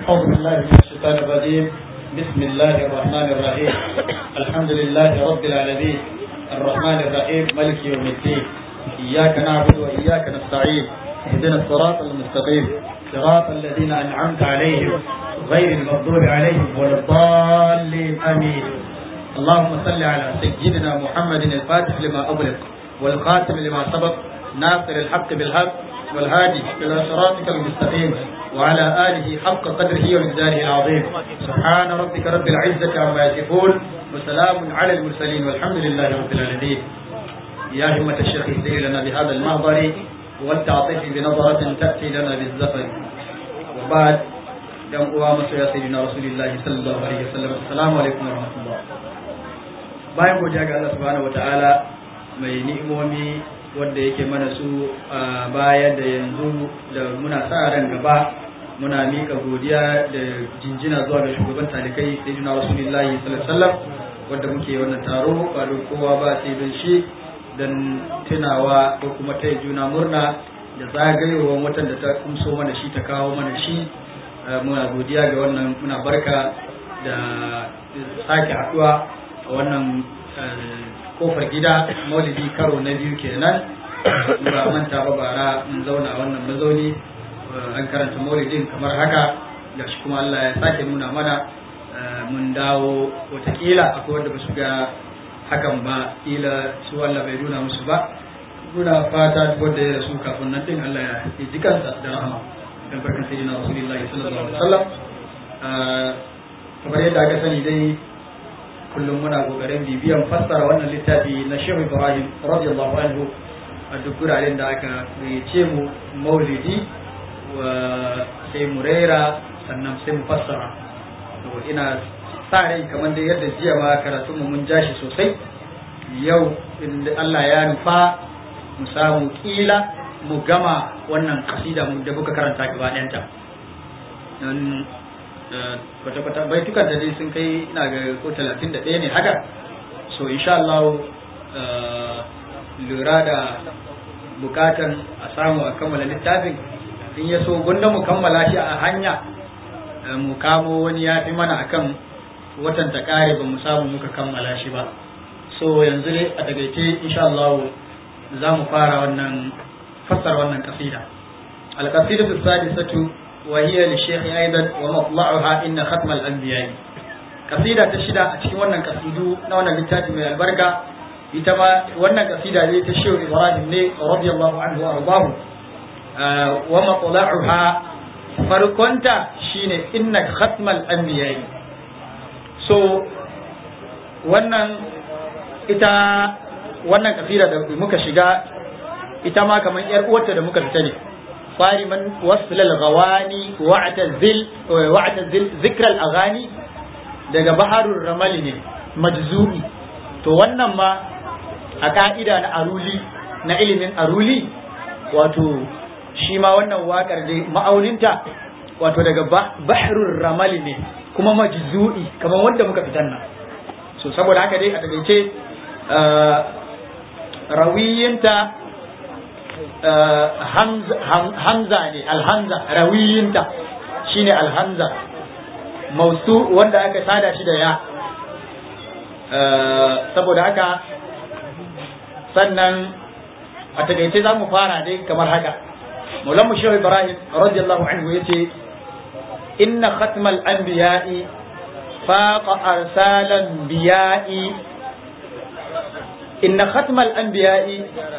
أعوذ بالله من الشيطان الرجيم بسم الله الرحمن الرحيم الحمد لله رب العالمين الرحمن الرحيم ملك يوم الدين إياك نعبد وإياك نستعين اهدنا الصراط المستقيم صراط الذين أنعمت عليهم غير المغضوب عليهم ولا الضالين آمين اللهم صل على سيدنا محمد الفاتح لما أغلق والخاتم لما سبق ناصر الحق بالحق والهادي إلى صراطك المستقيم وعلى آله حق قدره ومقداره العظيم سبحان ربك رب العزة عما يصفون وسلام على المرسلين والحمد لله رب العالمين يا همة الشيخ اهدي لنا بهذا المحضر والتعطيف بنظرة تأتي لنا بالزفر وبعد يوم قوام يا سيدنا رسول الله صلى الله عليه وسلم السلام عليكم ورحمة الله bayan godiya ga Allah subhanahu wataala mai ni'imomi wanda yake mana su a baya da yanzu da muna sa ran gaba muna mika godiya da jinjina zuwa ga shugaban talikai sayyidina rasulullahi sallallahu alaihi wasallam wanda muke wannan taro ba don kowa ba sai don shi dan tunawa ko kuma taya juna murna da zagayowar watan da ta kumso mana shi ta kawo mana shi muna godiya ga wannan muna barka da sake haduwa a wannan kofar gida maulidi karo na biyu kenan ba manta ba bara mun zauna a wannan mazauni an karanta maulidin kamar haka da shi kuma Allah ya sake nuna mana mun dawo watakila akwai wanda ba su ga hakan ba kila su Allah bai nuna musu ba muna fata wanda ya rasu kafin nan din Allah ya ji kansa da rahama dan barkan sayyidina rasulullahi sallallahu alaihi wasallam kamar yadda aka sani dai kullum muna kokarin bibiyan fassara wannan littafi na Shehu Ibrahim radiyallahu anhu a duk guraren da aka gayyace mu maulidi wa sai mu rera sannan sai mu fassara to ina sa rai kamar da yadda jiya ma karatun mu mun jashi sosai yau inda Allah ya nufa mu samu kila mu gama wannan kasida mu da muka karanta gaba ɗayanta kwata-kwata baitukan da dai sun kai ina ga ko talatin da ɗaya ne haka so insha Allah lura da bukatan a samu a kammala littafin in ya so gunda mu kammala shi a hanya mu kamo wani ya fi mana akan watan ta kare ba mu samu muka kammala shi ba so yanzu dai a takaice insha Allah za mu fara wannan fassara wannan kasida al-qasidatu sadisatu وهي للشيخ أيضا ومطلعها إن ختم الأنبياء قصيدة تشدى أتكي وانا قصيدو نوانا لتاتي من البركة يتما وانا قصيدة لي تشيو إبراهيم لي رضي الله عنه وأرضاه آه ومطلعها فركنت شين إن ختم الأنبياء so wannan ita wannan kasida da muka shiga ita ma kamar yar uwarta da muka fita ne صارما وصل الغواني واعتزل واعتزل ذكر الاغاني daga baharul ramali ne majzumi to wannan ma a ka'ida na aruli na ilimin aruli wato shi ma wannan wakar dai ma'auninta wato daga baharul ramali ne kuma majzu'i kamar wanda muka fitan nan so saboda haka dai a takaice rawiyinta hamza ne alhamza rawiyinta shine alhamza mausu wanda aka sada shi da ya saboda haka sannan a takaice za mu fara dai kamar haka maulan shehu ibrahim radiyallahu anhu yace inna khatmal anbiya'i faqa arsalan biya'i inna khatmal anbiya'i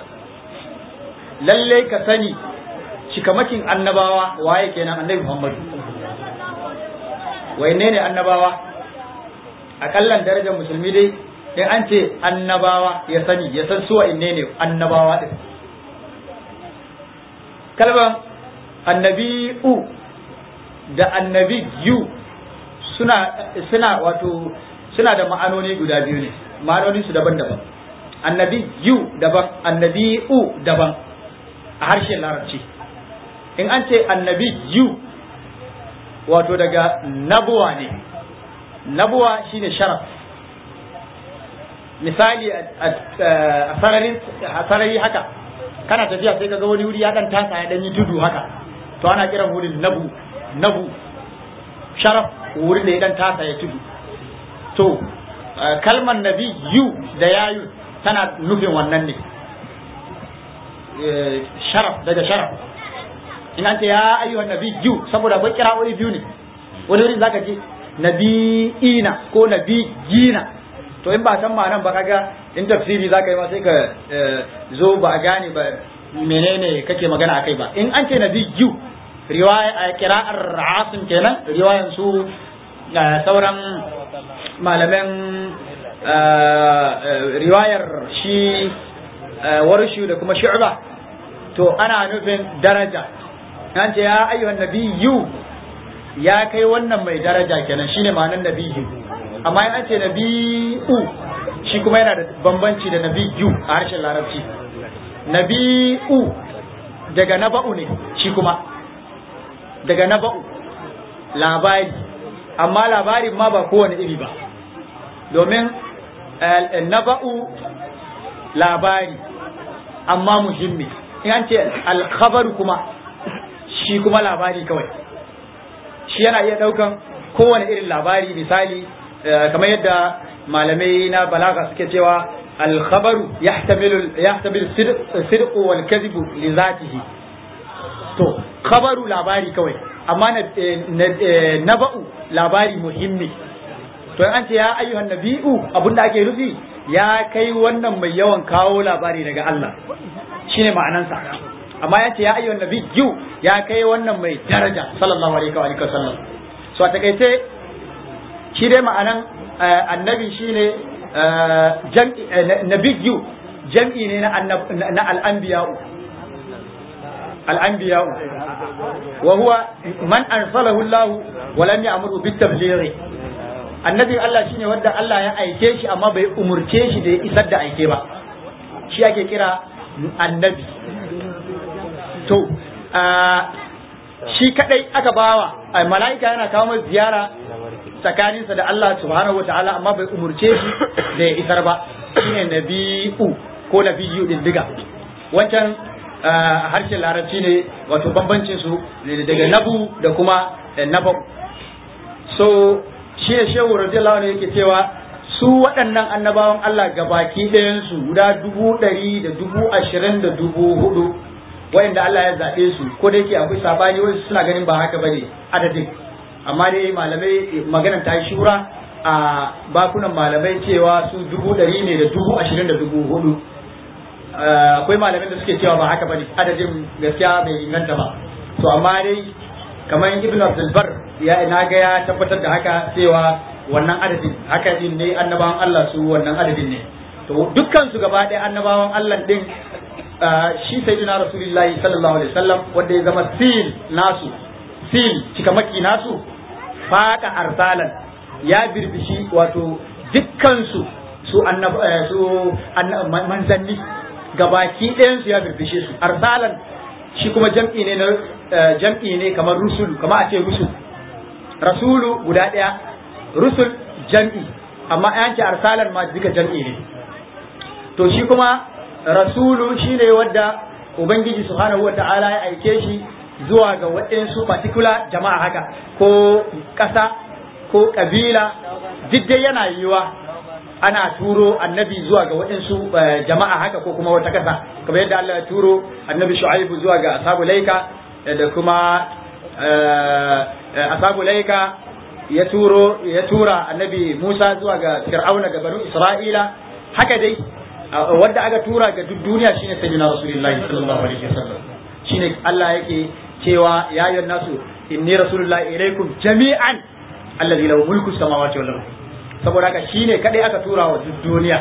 lalle ka sani cikamakin annabawa waye kenan annabi Muhammadu wayanne ne annabawa akallan darajar musulmi dai in an ce annabawa ya sani ya san su wa'inne ne annabawa din kalban annabi'u da annabiyu suna suna wato suna da ma'anoni guda biyu ne ma'anoni su daban-daban annabiyu daban annabi'u daban a harshen larabci in an ce annabi yu wato daga nabuwa ne nabuwa shine sharaf misali a sarari haka kana tafiya sai kaga wani wuri ya dan tasa ya dan yi tudu haka to ana kiran wurin nabu nabu sharaf wurin da ya dan tasa ya tudu to kalmar nabi yu da yayu tana nufin wannan ne sharaf daga sharaf in an ce ya ayyuhan nabi yu saboda akwai kira'o'i biyu ne wani wurin zaka ce nabi'ina ko nabiyina to in ba san ma'anan ba kaga in tafsiri zaka yi ma sai ka zo ba a gane ba menene kake magana akai ba in an ce nabiyyu riwaya qira'ar asim kenan riwayan su sauran malaman riwayar shi warshu da kuma shu'ba to ana nufin daraja an ce ya ayyuhan nabiyyu ya kai wannan mai daraja kenan shine ma'anar nabiyyu amma in an ce nabi'u shi kuma yana da bambanci da nabiyyu a harshen larabci nabi'u daga naba'u ne shi kuma daga naba'u labari amma labarin ma ba kowane iri ba domin naba'u labari amma muhimmi in an ce alkhabaru kuma shi kuma labari kawai shi yana iya daukan kowane irin labari misali kamar yadda malamai na balaga suke cewa alkhabaru yahtamilu yahtamilu sidq wal kadhib li zatihi to khabaru labari kawai amma naba'u labari muhimmi to an ce ya ayyuhan nabi'u abinda ake nufi ya kai wannan mai yawan kawo labari daga Allah shine ma'anansa amma ya ce ya ayyuhan nabiyyu ya kai wannan mai daraja sallallahu alaihi wa alihi wasallam so a takaice shi dai ma'anan annabi shine jam'i nabiyyu jam'i ne na al-anbiya'u al-anbiya'u wa huwa man arsalahu Allah wa lam ya'muru bit-tabligh annabi Allah shine wanda Allah ya aike shi amma bai umurce shi da ya isar da aike ba shi ake kira annabi to shi kadai aka bawa mala'ika yana kawo mai ziyara tsakaninsa da Allah subhanahu wa ta'ala amma bai umurce shi da ya isar ba shine nabi'u ko nabiyyu din diga wancan harshen larabci ne wato bambancin su daga nabu da kuma nabu so shi ne shehu radiyallahu anhu yake cewa su waɗannan annabawan Allah gabaki ɗayansu guda dubu ɗari da dubu ashirin da dubu hudu wayanda Allah ya zaɓe su ko da yake akwai sabani wasu suna ganin ba haka bane adadin amma dai malamai maganar ta yi shura a bakunan malamai cewa su dubu ɗari ne da dubu ashirin da dubu hudu akwai malamai da suke cewa ba haka bane adadin gaskiya bai inganta ba to amma dai kamar ibn abdul bar ya na ga ya tabbatar da haka cewa wannan adadin haka din ne annabawan Allah su wannan adadin ne to dukkan su gaba ɗaya annabawan Allah din shi sayyidina rasulullahi sallallahu alaihi wasallam wanda ya zama sil nasu sil cikamaki nasu faka arsalan ya birbishi wato dukkan su su annab su manzanni gabaki ɗayan su ya birbishe su arsalan shi kuma jam'i ne na jam'i ne kamar rusul kamar a ce rusul rasulu guda ɗaya rusul jam'i amma an ce arsalan ma duka jam'i ne to shi kuma rasulu shine wadda ubangiji subhanahu wata'ala ya aike shi zuwa ga waɗansu particular jama'a haka ko ƙasa ko ƙabila duk dai yana yiwa ana turo annabi zuwa ga waɗansu jama'a haka ko kuma wata ƙasa kamar yadda Allah ya turo annabi shu'aibu zuwa ga ashabu laika da kuma ashabu laika ya turo ya tura annabi Musa zuwa ga Fir'auna ga banu Isra'ila haka dai wanda aka tura ga duk duniya shine sayyidina Rasulullahi sallallahu alaihi wasallam shine Allah yake cewa ya ayyuhan nasu inni rasulullahi ilaikum jami'an alladhi lahu mulku samawati wal ardh saboda haka shine kadai aka tura wa duk duniya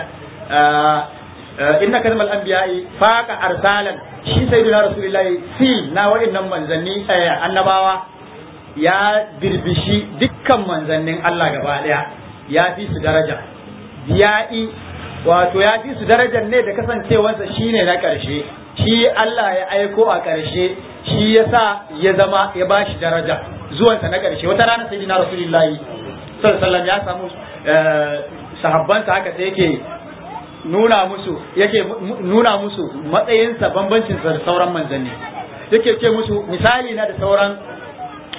inna kalmal anbiya'i faqa arsalan shi sayyidina rasulullahi fi na wa'annan manzanni annabawa ya birbishi dukkan manzannin Allah gaba daya ya fi su daraja biya'i wato ya fi su darajar ne da kasancewarsa shine na karshe shi Allah ya aiko a karshe shi yasa ya zama ya bashi daraja zuwansa na karshe wata rana sayyidina rasulullahi sallallahu ya samu sahabbansa haka sai yake nuna musu yake nuna musu matsayinsa bambancinsa da sauran manzanni yake ce musu misali na da sauran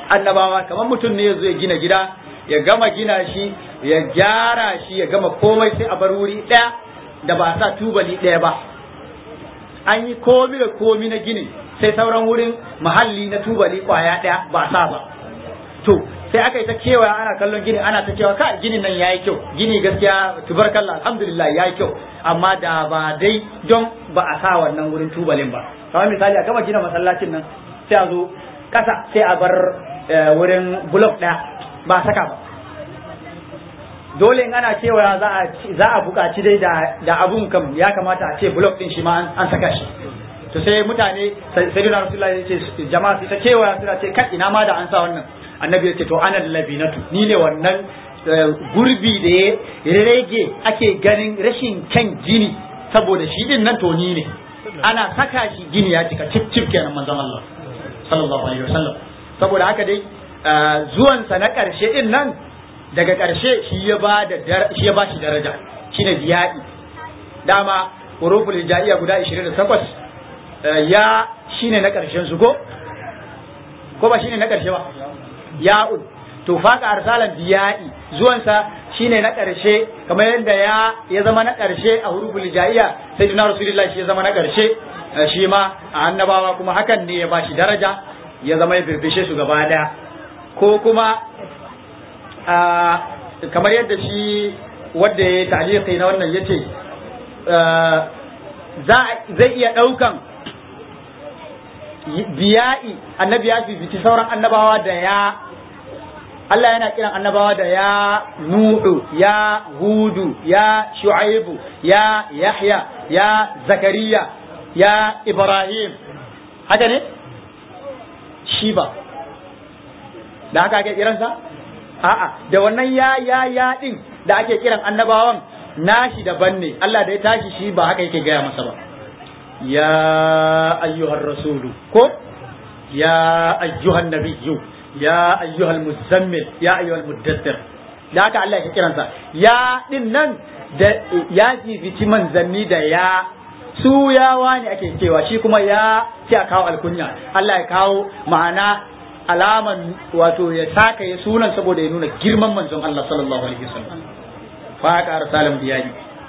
annabawa kamar mutum ne yazo ya gina gida ya gama gina shi ya gyara shi ya gama komai sai a bar wuri ɗaya da ba sa tubali ɗaya ba an yi komi da komi na gini sai sauran wurin mahalli na tubali kwaya ɗaya ba sa ba to sai aka yi ta kewaya ana kallon gini ana ta cewa ka gini nan yayi kyau gini gaskiya tubarkalla alhamdulillah yayi kyau amma da ba dai don ba a sa wannan wurin tubalin ba kamar misali a gama gina masallacin nan sai a zo kasa sai a bar wurin block ɗaya ba a saka ba dole in ana cewa za a za a buƙaci dai da da abun kam ya kamata a ce block din shi ma an saka shi to sai mutane sayyidina rasulullahi ya ce jama'a su ta cewa suna ce kai ina ma da an sa wannan annabi ya ce to ana labinatu ni ne wannan gurbi da ya rage ake ganin rashin kyan gini saboda shi din nan to ni ne ana saka shi gini ya cika cip cip kenan manzon Allah sallallahu alaihi wasallam saboda haka dai zuwansa na karshe din nan daga karshe shi ya ba da shi ya ba shi daraja shine biya'i dama huruful hijaiya guda 28 ya shine na karshen su ko ko ba shine na karshe ba ya'un to faka arsalan biya'i zuwansa shine na ƙarshe kamar yadda ya ya zama na ƙarshe a huruful hijaiya sai duna rasulullah shi ya zama na ƙarshe shi ma a annabawa kuma hakan ne ya bashi daraja ya zama ya birbishe su gaba daya ko kuma kamar yadda shi wanda ya ta'liqi na wannan yace zai iya ɗaukan biya'i annabi ya fifici sauran annabawa da ya Allah yana kiran annabawa da ya Nuhu, ya Hudu, ya Shu'aibu, ya Yahya, ya Zakariya, ya Ibrahim. Haka ne? Shi ba. Da haka ake kiransa? A'a, da wannan ya ya ya din da ake kiran annabawan nashi daban ne. Allah da ya tashi shi ba haka yake gaya masa ba. Ya ayyuhar rasulu ko ya ayyuhan nabiyyu ya ayyuhal muzammil ya ayyuhal muddathir da haka Allah ya kiransa ya din nan da ya fifici manzanni da ya su yawa ne ake cewa shi kuma ya sai a kawo alkunya Allah ya kawo ma'ana alaman wato ya saka ya sunan saboda ya nuna girman manzon Allah sallallahu alaihi wasallam fa ka arsalam biyani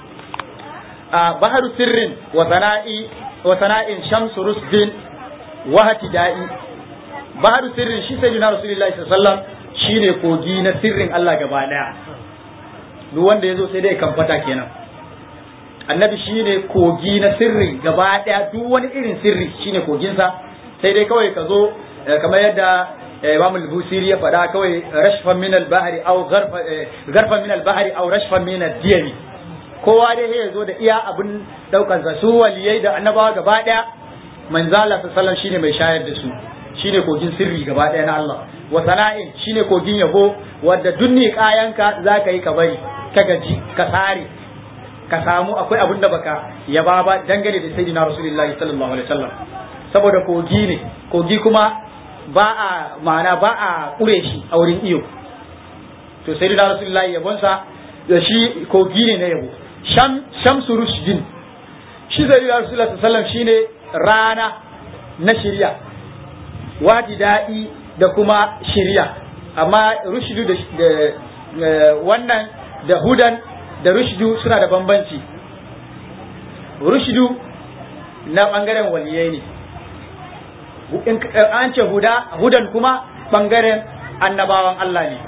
a baharu sirrin wa sana'i wa sana'in shamsu rusdin wa hatida'i baharu sirrin shi sai na rasulullahi sallallahu alaihi wasallam shine kogi na sirrin Allah gaba daya duk wanda yazo sai dai kamfata kenan annabi shine kogi na sirri gaba daya duk wani irin sirri shine koginsa sai dai kawai ka zo kamar yadda Imam al-Busiri ya faɗa kawai rashfan min al-bahri aw gharfan min al-bahri aw rashfan min ad-diyami kowa dai ya zo da iya abin daukar sa su waliyai da annabawa gaba daya manzo Allah sallallahu alaihi wasallam shine mai shayar da su shine kogin sirri gaba ɗaya na Allah wa sana'in shine kogin yabo wadda dunni kayanka za ka yi ka bari ka gaji ka sare ka samu akwai abin da baka yaba ba dangane da sayyidina rasulullahi sallallahu alaihi wasallam saboda kogi ne kogi kuma ba a ma'ana ba a kure shi a wurin iyo to sayyidina rasulullahi yabonsa da shi kogi ne na yabo sham shamsu rushdin shi sayyidina rasulullahi sallallahu alaihi wasallam shine rana na shirya wadi daɗi da kuma shirya amma rushdu da wannan da hudan da rushdu suna da bambanci rushdu na ɓangaren waliyai ne an ce huda hudan kuma ɓangaren annabawan Allah ne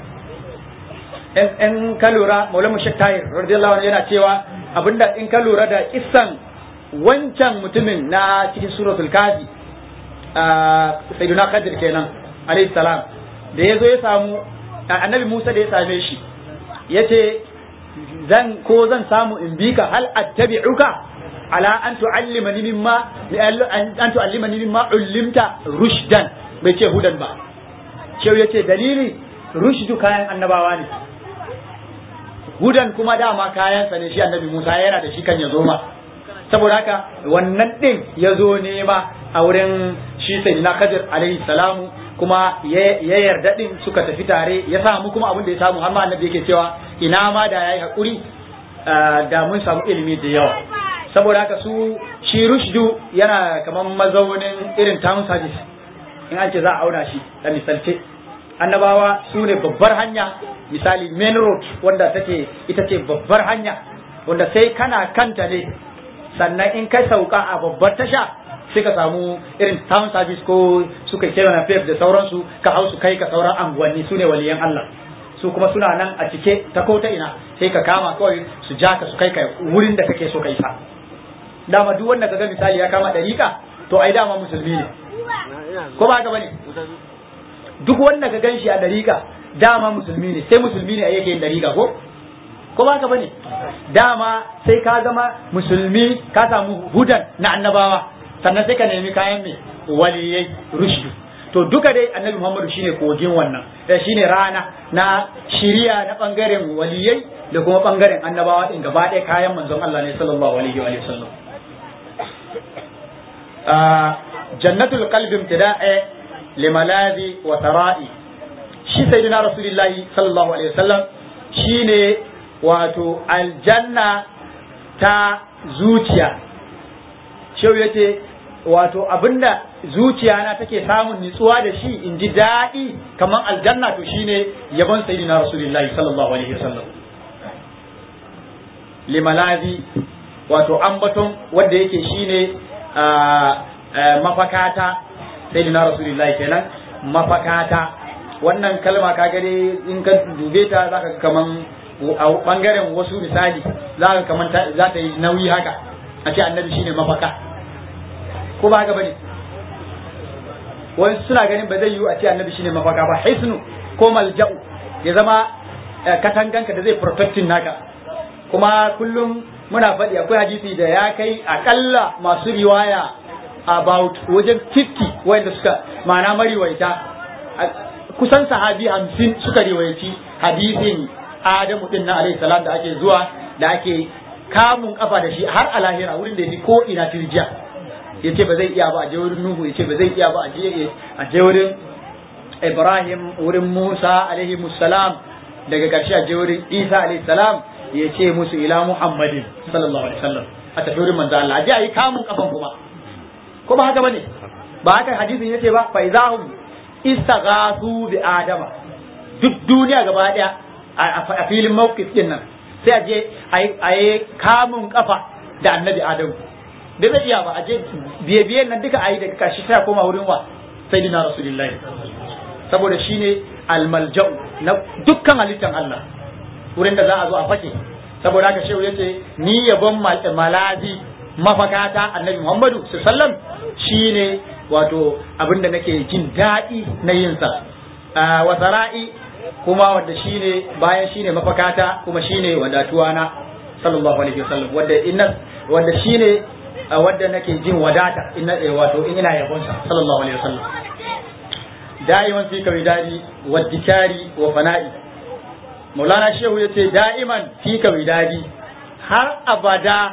in ka lura maulamu shek tahir radiyallahu anhu yana cewa abinda in ka lura da kissan wancan mutumin na cikin suratul kafi sayyiduna Khadir kenan alayhi salam da ya zo ya samu annabi Musa da ya same shi yace zan ko zan samu in bi ka hal attabi'uka ala an tu'allimani mimma an tu'allimani mimma ullimta rushdan bai ce hudan ba cewa yace dalili rushdu kayan annabawa ne hudan kuma dama kayansa ne shi annabi Musa yana da shi kan ya zo ma saboda haka wannan din ya zo nema a wurin shi sai na Khadir alaihi salamu kuma ya yarda din suka tafi tare ya samu kuma abin da ya samu har ma annabi yake cewa ina ma da yayi hakuri da mun samu ilimi da yawa saboda haka su shi rushdu yana kamar mazaunin irin town service in an ce za a auna shi da misalce annabawa su ne babbar hanya misali main road wanda take ita ce babbar hanya wanda sai kana kanta ne sannan in kai sauka a babbar tasha sai ka samu irin town service ko suka kira na da sauransu ka hau su kai ka sauran anguwanni su ne waliyan Allah su kuma suna nan a cike ta ko ta ina sai ka kama kawai su ja ka su kai ka wurin da kake so ka isa dama duk wanda ka ga misali ya kama dariƙa to ai dama musulmi ne ko ba ka bane duk wanda ka gan shi a dariƙa dama musulmi ne sai musulmi ne a yake yin dariƙa ko ko ba ka bane dama sai ka zama musulmi ka samu hudan na annabawa sannan sai ka nemi kayan mai waliyai rushdu to duka dai annabi muhammadu shine kogin wannan da shine rana na shiriya na bangaren waliyai da kuma bangaren annabawa din gaba ɗaya kayan manzon Allah ne sallallahu alaihi wa sallam jannatul qalbi imtida'a limalazi wa tara'i shi sayyidina rasulullahi sallallahu alaihi wasallam shine wato aljanna ta zuciya shehu yace wato abinda zuciya na take samun nitsuwa da shi in ji daɗi kamar aljanna to shine yabon sayyidina rasulullahi sallallahu alaihi wasallam limalazi wato ambaton wanda yake shine mafakata sayyidina rasulullahi kenan mafakata wannan kalma ka gare in ka dube ta zaka kaman a bangaren wasu misali zaka kaman za ta yi nauyi haka a ce annabi shine mafaka ko ba haka bane wani suna ganin ba zai yiwu a ce annabi shine mafaka ba hisnu ko malja'u ya zama katanganka da zai protecting naka kuma kullum muna faɗi akwai hadisi da ya kai akalla masu riwaya about wajen 50 wanda suka ma'ana mariwaita kusan sahabi hamsin suka riwayaci hadisin adamu din na alaihi salam da ake zuwa da ake kamun kafa da shi har a lahira wurin da ya fi ko ina tirjiya ya ce ba zai iya ba a je wurin nuhu ya ce ba zai iya ba a je wurin ibrahim wurin musa alaihi salam daga ƙarshe a je wurin isa alaihi salam ya ce musu ila muhammadin sallallahu alaihi wasallam a tafi wurin manzo Allah a je a yi kamun kafan kuma ko ba haka bane ba haka hadisin yace ba fa izahum istaghathu bi adama duk duniya gaba daya a filin mawqif din nan sai a je a yi kamun kafa da annabi adamu da zai iya ba a je biye biye nan duka a yi daga karshe sai a koma wurin wa sayyidina rasulullahi saboda shine almalja'u na dukkan halittan Allah wurin da za a zo a fake saboda haka shehu yace ni yabon malazi mafakata annabi Muhammadu sallam shine wato abinda nake jin daɗi na yin sa wa sara'i kuma wanda shine bayan shine mafakata kuma shine wadatuwa na sallallahu alaihi wasallam wanda inna wanda shine wanda nake jin wadata inna wato in ina yabon sa sallallahu alaihi wasallam da'iman fi kawidari wa dikari wa fana'i maulana shehu yace da'iman fi kawidari har abada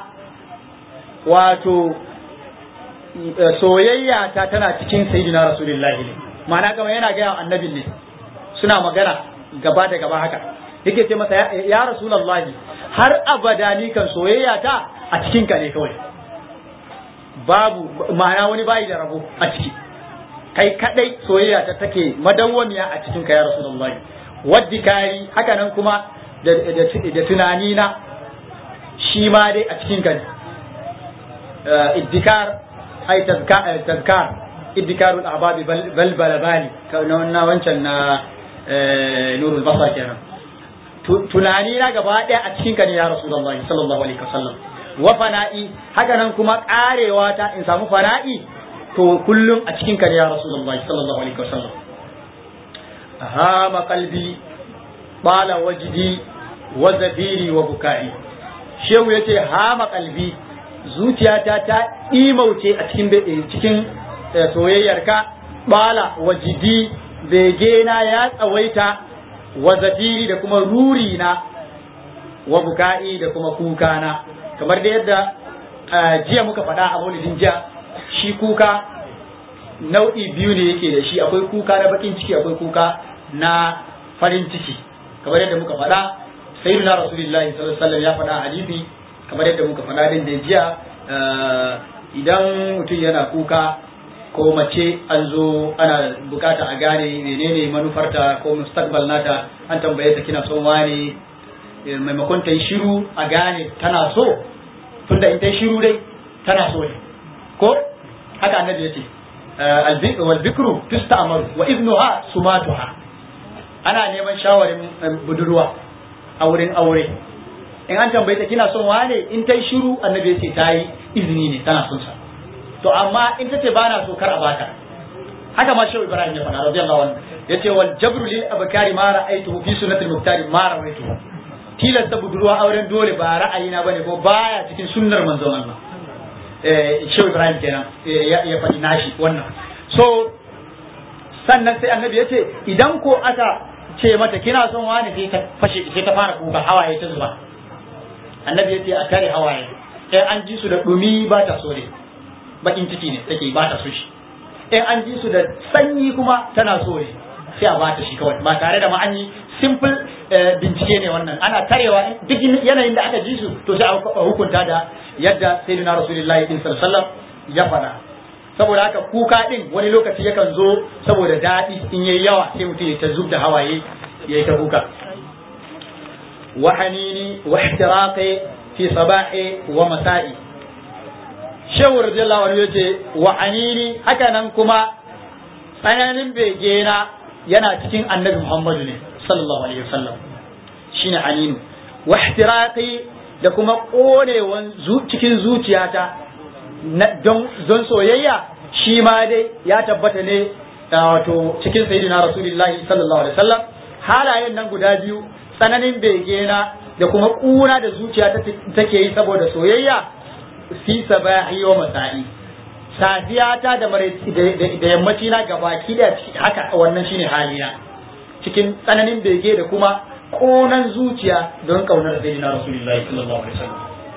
wato soyayya ta tana cikin sayyidina rasulullahi ne ma'ana kama yana gaya annabin ne suna magana gaba da gaba haka yake ce masa ya rasulullahi har abada ni kan soyayya ta a cikin ka ne kawai babu ma'ana wani bayi da rabo a ciki kai kadai soyayya ta take madawwamiya a cikin ka ya rasulullahi waddi kari haka nan kuma da tunani na shi ma dai a cikin ka ne iddikar ai tazkar iddikarul ahbabi bal balabani na wancan na nurul basar kenan tunani na gaba daya a cikin ka ne ya rasulullahi sallallahu alaihi wasallam wa fana'i haka nan kuma karewa ta in samu fana'i to kullum a cikin ka ne ya rasulullahi sallallahu alaihi wasallam hama qalbi bala wajdi wa zabiri wa bukai shehu yace hama qalbi zuciyata ta imauce a cikin cikin soyayyarka bala wajidi begena ya tsawaita wa zafiri da kuma ruri na wa buka'i da kuma kuka na kamar da yadda jiya muka faɗa a maulidin jiya shi kuka nau'i biyu ne yake da shi akwai kuka na bakin ciki akwai kuka na farin ciki kamar yadda muka faɗa sayyidina rasulullahi sallallahu alaihi wasallam ya faɗa a hadisi kamar yadda muka faɗa din da jiya idan mutum yana kuka ko mace an zo ana bukata a gane menene manufarta ko mustaqbal nata an tambaye ta kina son wani maimakon ta yi shiru a gane tana so tunda in ta yi shiru dai tana so ne ko haka annabi yace wal bikru tusta'maru wa ibnuha sumatuha ana neman shawarin budurwa a wurin aure in an tambaye ta kina son wane in ta yi shiru annabi yace ta yi izini ne tana son sa to amma in ta ce ba na so kar a bata haka ma shehu ibrahim ya faɗa radiyallahu anhu yace wal jabru lil abkari ma ra'aytuhu fi sunnatil muktari ma ra'aytuhu tilasta budurwa auren dole ba ra'ayina bane ko baya cikin sunnar manzon Allah eh shehu ibrahim kenan ya faɗi nashi wannan so sannan sai annabi yace idan ko aka ce mata kina son wani sai ta fashe sai ta fara kuka hawaye ta zuba annabi yace a tare hawaye eh an ji su da dumi ba ta so ne bakin ciki ne take ba ta so shi in an ji su da sanyi kuma tana so ne sai a bata shi kawai ba tare da ma an yi simple bincike ne wannan ana tarewa duk yanayin da aka ji su to sai a hukunta da yadda sayyidina rasulullahi sallallahu alaihi wasallam ya faɗa saboda haka kuka din wani lokaci yakan zo saboda daɗi in yayi yawa sai mutum ya ta zub da hawaye ya yi ta kuka wa hanini wa ihtiraqi fi sabahi wa masa'i shehu radiyallahu anhu yace wa anini haka nan kuma tsananin bege na yana cikin annabi Muhammadu ne sallallahu alaihi wasallam shine aninu wa ihtiraqi da kuma konewan cikin zuciyata don don soyayya shi ma dai ya tabbata ne wato cikin sayyidina rasulullahi sallallahu alaihi wasallam halayen nan guda biyu tsananin bege na da kuma kuna da zuciya take yi saboda soyayya fi sabahi wa masa'i safiya ta da da yammaci na gabaki da haka wannan shine halina cikin tsananin bege da kuma konan zuciya don kaunar sayyidina rasulullahi sallallahu alaihi wasallam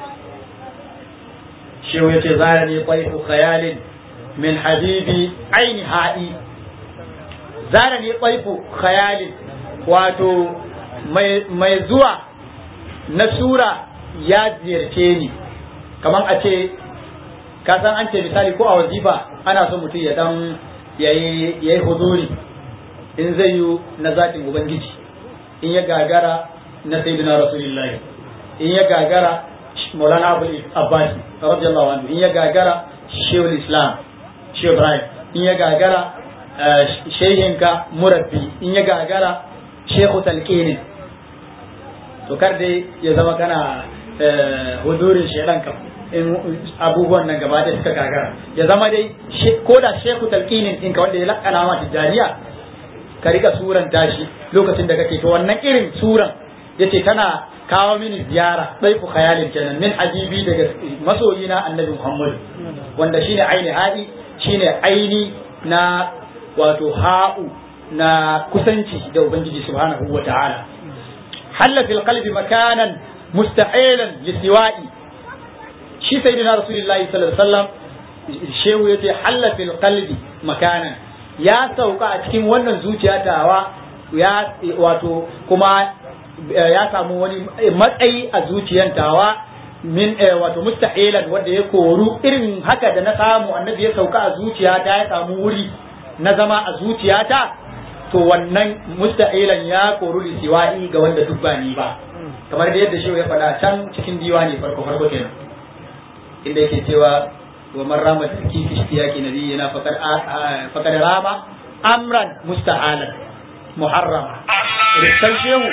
shehu yace zara ne qaifu khayalin min habibi aini ha'i zara ne qaifu khayalin wato mai zuwa na sura ya ziyarce ni kamar a ce ka san an ce misali ko a wazifa ana so mutum ya dan yayi yayi huzuri in zai yi na zatin ubangiji in ya gagara na sayyidina rasulullahi in ya gagara maulana abu abbas radiyallahu anhu in ya gagara shehul islam shehu ibrahim in ya gagara shehinka murabbi in ya gagara shehu talqini to kar dai ya zama kana hudurin shedan kam in abubuwan nan gaba da suka gagara ya zama dai ko da shehu talqinin ɗinka wanda ya lakana ma tijariya ka rika suran tashi lokacin da kake to wannan irin suran yace tana kawo mini ziyara ku khayalin kenan min habibi daga masoyina annabi Muhammad wanda shine aini hadi shine aini na wato ha'u na kusanci da ubangiji subhanahu wa ta'ala halla fil qalbi makanan musta'ilan lisiwa'i shi sayyidina rasulullahi sallallahu alaihi wasallam shehu yace halla fil qalbi makanan ya sauka a cikin wannan zuciya tawa ya wato kuma ya samu wani matsayi a zuciyan tawa min wato mustahilan wanda ya koru irin haka da na samu annabi ya sauka a zuciyata ya samu wuri na zama a zuciyata to wannan mustahilan ya koru lisiwa'i ga wanda duk ba ni ba kamar da yadda shehu ya faɗa can cikin diwani farko farko kenan inda yake cewa wa man rama tarki fi ishtiyaqi nabiyina faqad faqad rama amran mustahalan muharrama rikan shehu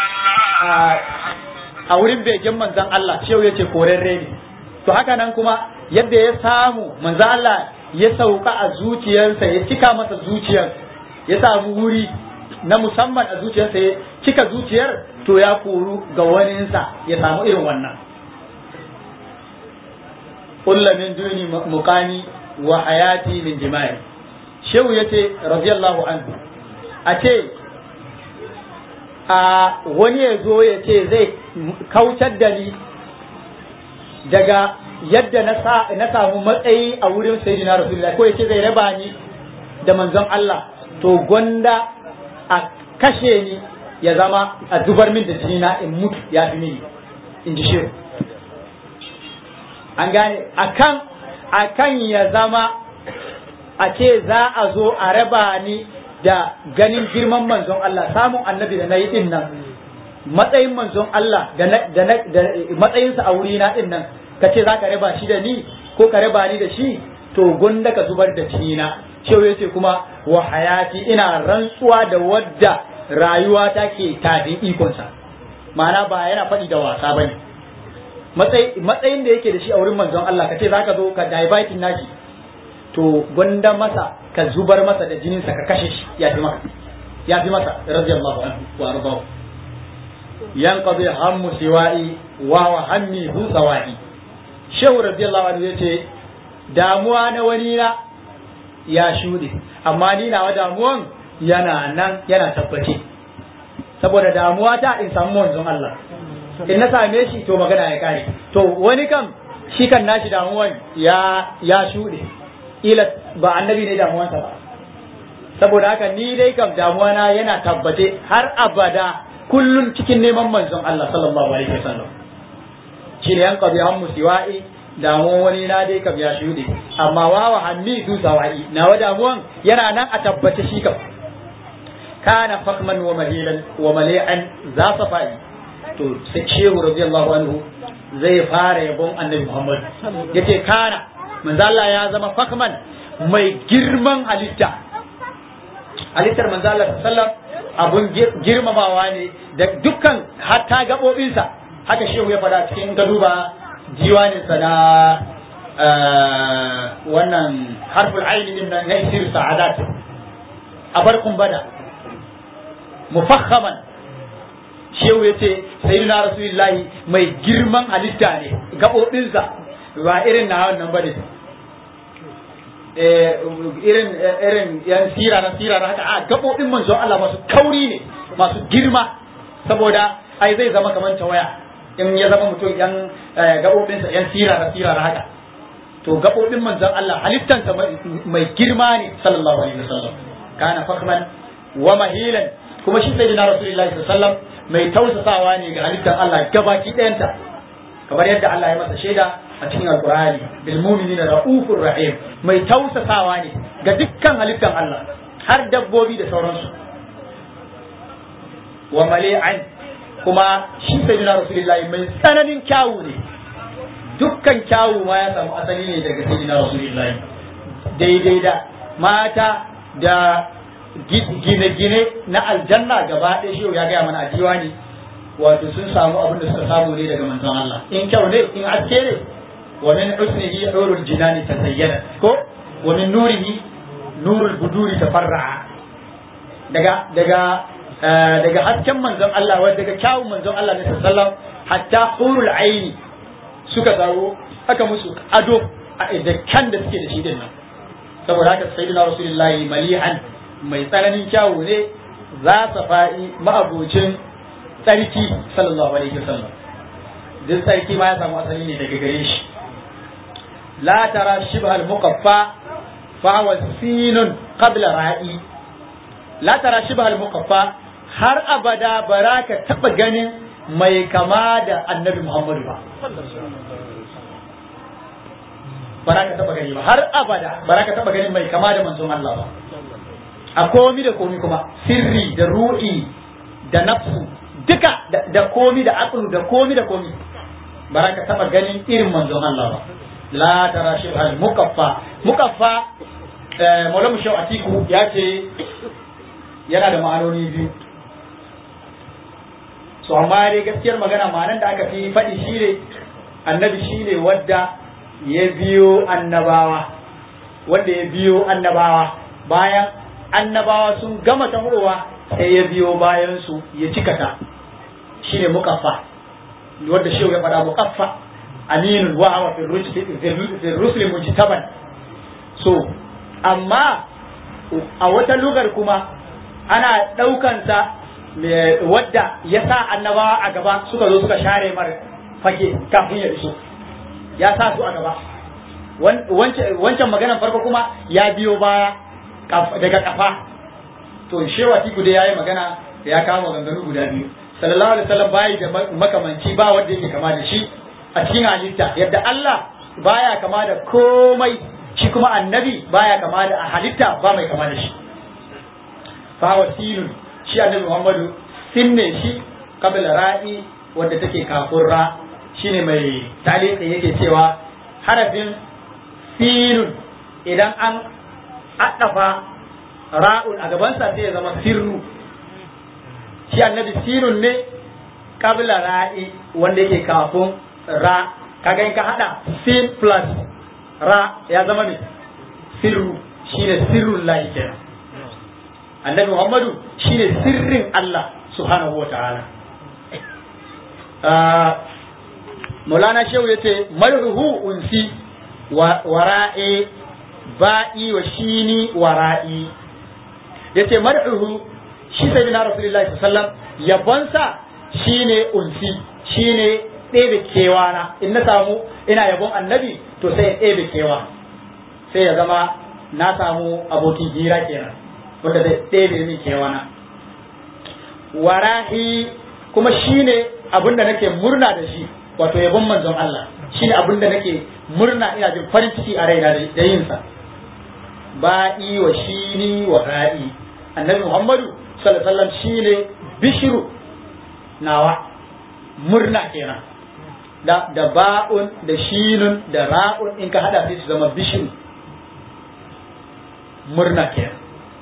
a wurin begen manzan Allah shehu yace korarre ne to haka nan kuma yadda ya samu manzan Allah ya sauka a zuciyarsa ya cika masa zuciyar ya samu wuri na musamman a zuciyarsa ya cika zuciyar to ya koru ga waninsa ya samu irin wannan kulla min duni muqami wa hayati min jima'i shehu yace radiyallahu anhu a ce a wani ya zo ya ce zai kautar da ni daga yadda na samu matsayi a wurin sayyidina rasulullah ko ya ce zai raba ni da manzon Allah to gwanda a kashe ni ya zama a zubar min da jini na in mutu ya fi mini in ji shehu an gane akan akan ya zama a ce za a zo a raba ni da ganin girman manzon Allah samun annabi da na yi din nan matsayin manzon Allah da matsayinsa a wuri na din nan ka ce za ka raba shi da ni ko ka raba ni da shi to gunda ka zubar da cinina cewa yace kuma wa hayati ina rantsuwa da wadda rayuwa ta ke tafin ikonsa ma'ana ba yana faɗi da wasa ba ne matsayin da yake da shi a wurin manzon Allah ka ce za ka zo ka divertin nashi to gwanda masa ka zubar masa da jininsa ka kashe shi ya fi maka ya fi masa radiyallahu anhu wa ardahu yanqadi hammu siwa'i wa wa hammi hu sawa'i shehu radiyallahu anhu yace damuwa na wani na ya shuɗe amma ni nawa damuwan yana nan yana tabbace saboda damuwa ta in samu manzon Allah in na same shi to magana ya kare to wani kam shi kan nashi damuwan ya ya shuɗe ila ba annabi ne damuwansa ba saboda haka ni dai kam damuwa na yana tabbace har abada kullum cikin neman manzon Allah sallallahu alaihi wasallam shi ne yan qabi hammu siwa'i damuwan wani na dai kam ya shuɗe amma wawa hanni du sawa'i nawa damuwan yana nan a tabbace shi kam kana fakman wa mahilan wa mali'an za safai to sai shehu radiyallahu anhu zai fara yabon annabi Muhammad yace kana manzo Allah ya zama fakman mai girman halitta halittar manzo Allah sallam abun girmamawa ne da dukkan hatta gabobinsa haka shehu ya faɗa cikin ka duba diwaninsa na wannan harful aini din nan na isir sa'adat a barkun bada mufakhaman shehu ya ce sayyidina rasulullahi mai girman halitta ne gaɓoɓinsa ba irin na wannan bane irin irin yan sira na sira na haka a gaɓoɓin manzon Allah masu kauri ne masu girma saboda ai zai zama kamar tawaya in ya zama mutum yan gaɓoɓinsa yan sira na sira na haka to gaɓoɓin manzon Allah halittansa mai girma ne sallallahu alaihi wasallam kana fakman wa mahilan kuma shi sai na rasulullahi sallallahu alaihi wasallam mai tausasawa ne ga halittar Allah gabaki ɗayanta kamar yadda Allah ya masa shaida a cikin alkur'ani bil mu'minina raufur rahim mai tausasawa ne ga dukkan halittar Allah har dabbobi da sauransu wa mali'an kuma shi sayyidina rasulullahi mai tsananin kyawu ne dukkan kyawu ma ya samu asali ne daga sayyidina rasulullahi daidai da mata da gine-gine na aljanna gaba ɗaya shi ya gaya mana a diwani wato sun samu abin da suka samu ne daga manzon Allah in kyau ne in aske ne wa min husnihi hurul jinani tazayyana ko wa min nurihi nurul buduri tafarra'a daga daga daga hasken manzon Allah wa daga kyawun manzon Allah ne sallallahu hatta hurul aini suka zawo aka musu ado da kan da suke da shi din nan saboda haka sayyidina rasulullahi malihan mai tsananin kyawu ne za sa fa'i ma'abocin tsarki sallallahu alaihi wasallam duk tsarki ma ya samu asali ne daga gare shi la tara shibha al-muqaffa fa wa sinun qabla ra'i la tara shibha al-muqaffa har abada baraka taba ganin mai kama da annabi Muhammadu ba baraka taba gani ba har abada baraka taba ganin mai kama da manzon Allah ba a komi da komi kuma sirri da ru'i da nafsu duka da komi da aqlu da komi da komi baraka taba ganin irin manzon Allah ba la tara shi al mukaffa mukaffa maulamu shau atiku ya ce yana da ma'anoni biyu so amma dai gaskiyar magana ma'anan da aka fi faɗi shi ne annabi shi ne wadda ya biyo annabawa wanda ya biyo annabawa bayan annabawa sun gama tahowa sai ya biyo bayan su ya cika ta shine mukaffa wanda shehu ya faɗa mukaffa aminun wa hawa fi rusli mujtaban so amma a wata lugar kuma ana ɗaukansa wadda ya sa annabawa a gaba suka zo suka share mar fage kafin ya iso ya sa su a gaba wancan maganan farko kuma ya biyo baya daga kafa to shewa tiku dai yayi magana ya kama maganganu guda biyu sallallahu alaihi wasallam bai da makamanci ba wanda yake kama da shi a cikin halitta yadda Allah baya kama da komai kuma annabi baya kama da a halitta ba mai kama da shi fa wasilun shi annabi Muhammadu sinne shi kabla ra'i wanda take kafin ra shine mai talika yake cewa harafin sinun idan an addafa ra'un a gabansa sai ya zama sirru shi annabi sinun ne kabla ra'i wanda yake kafin ra kaga in ka hada sin plus ra ya zama ne sirru shine sirrun lahi kenan annabi muhammadu shine sirrin Allah subhanahu wa ta'ala Maulana Shehu ya ce, Marhu unsi wara'i ba'i wa shini wara'i. Ya ce, Marhu shi sai na Rasulullahi sallam yabonsa shi ne unsi, shi ne ɗebe kewana. In na samu ina yabon annabi to sai ya ɗebe kewa. Sai ya zama na samu abokin hira kenan, wanda zai ɗebe min kewana. Wara'i kuma shi ne abin da nake murna da shi. wato yabon manzon Allah shine abin da nake murna ina jin farin ciki a raina da yin sa ba'i wa shini wa ra'i annabi Muhammadu sallallahu alaihi wasallam shine bishiru nawa murna kenan da da ba'un da shinun da ra'un in ka hada sai su zama bishiru murna kenan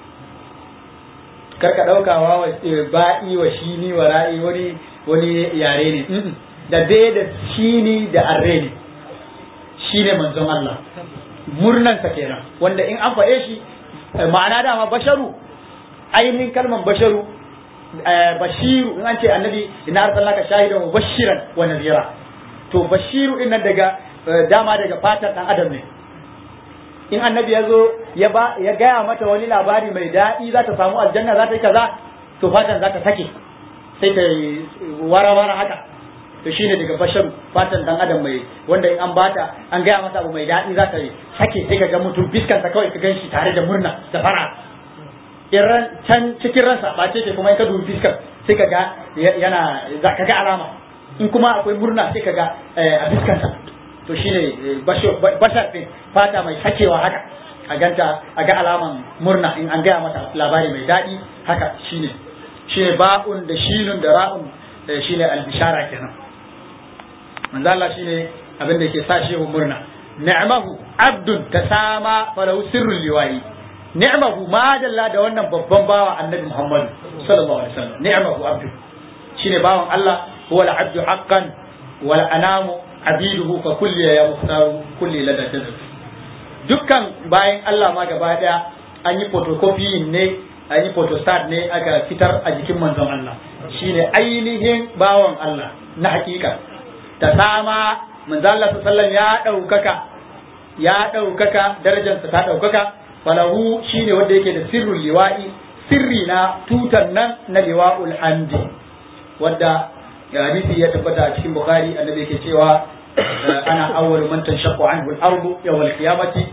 karka daukawa wa ba'i wa shini wa ra'i wani wani yare ne da dai da shini da arre ne shi ne manzon Allah murnansa kenan wanda in an faɗe shi ma'ana dama basharu ainihin kalman basharu bashiru in an ce annabi ina arsalnaka shahidan wa bashiran wa nadhira to bashiru din nan daga dama daga fatar dan adam ne in annabi ya zo ya ba ya gaya mata wani labari mai daɗi za ta samu aljanna za ta yi kaza to fatan za ta sake sai ta wara-wara haka to shine daga bashar fatan dan adam mai wanda in an bata an gaya masa abu mai daɗi za ta yi sake sai ka ga mutum fiskansa kawai ka gan shi tare da murna da fara iran can cikin ransa ba ce kuma in ka dubi fiskar sai ka ga yana za ka ga alama in kuma akwai murna sai ka ga a fiskansa to shine bashar din fata mai sakewa haka a ganta a ga alaman murna in an gaya masa labari mai daɗi haka shine shine ba'un da shinun da ra'un shine albishara kenan manzo Allah shine abin da yake sa shehu murna ni'mahu abdun tasama falahu sirrul liwayi ni'mahu ma dalla da wannan babban bawa annabi Muhammad sallallahu alaihi wasallam ni'mahu abdun shine bawan Allah huwa al-abdu haqqan wal anamu abiduhu fa kulli ya muhtaru kulli lada tazab dukkan bayan Allah ma gaba daya an yi photocopy ne an yi photostat ne aka fitar a jikin manzon Allah shine ainihin bawan Allah na hakika ta sama manzon Allah sallallahu ya daukaka ya daukaka darajarsa ta daukaka falahu shine wanda yake da sirrul liwa'i sirri na tutan nan na liwa'ul hamdi wanda hadisi ya tabbata a cikin bukhari annabi yake cewa ana awwalu man tanshaqqu anhu al-ardu yawm al-qiyamati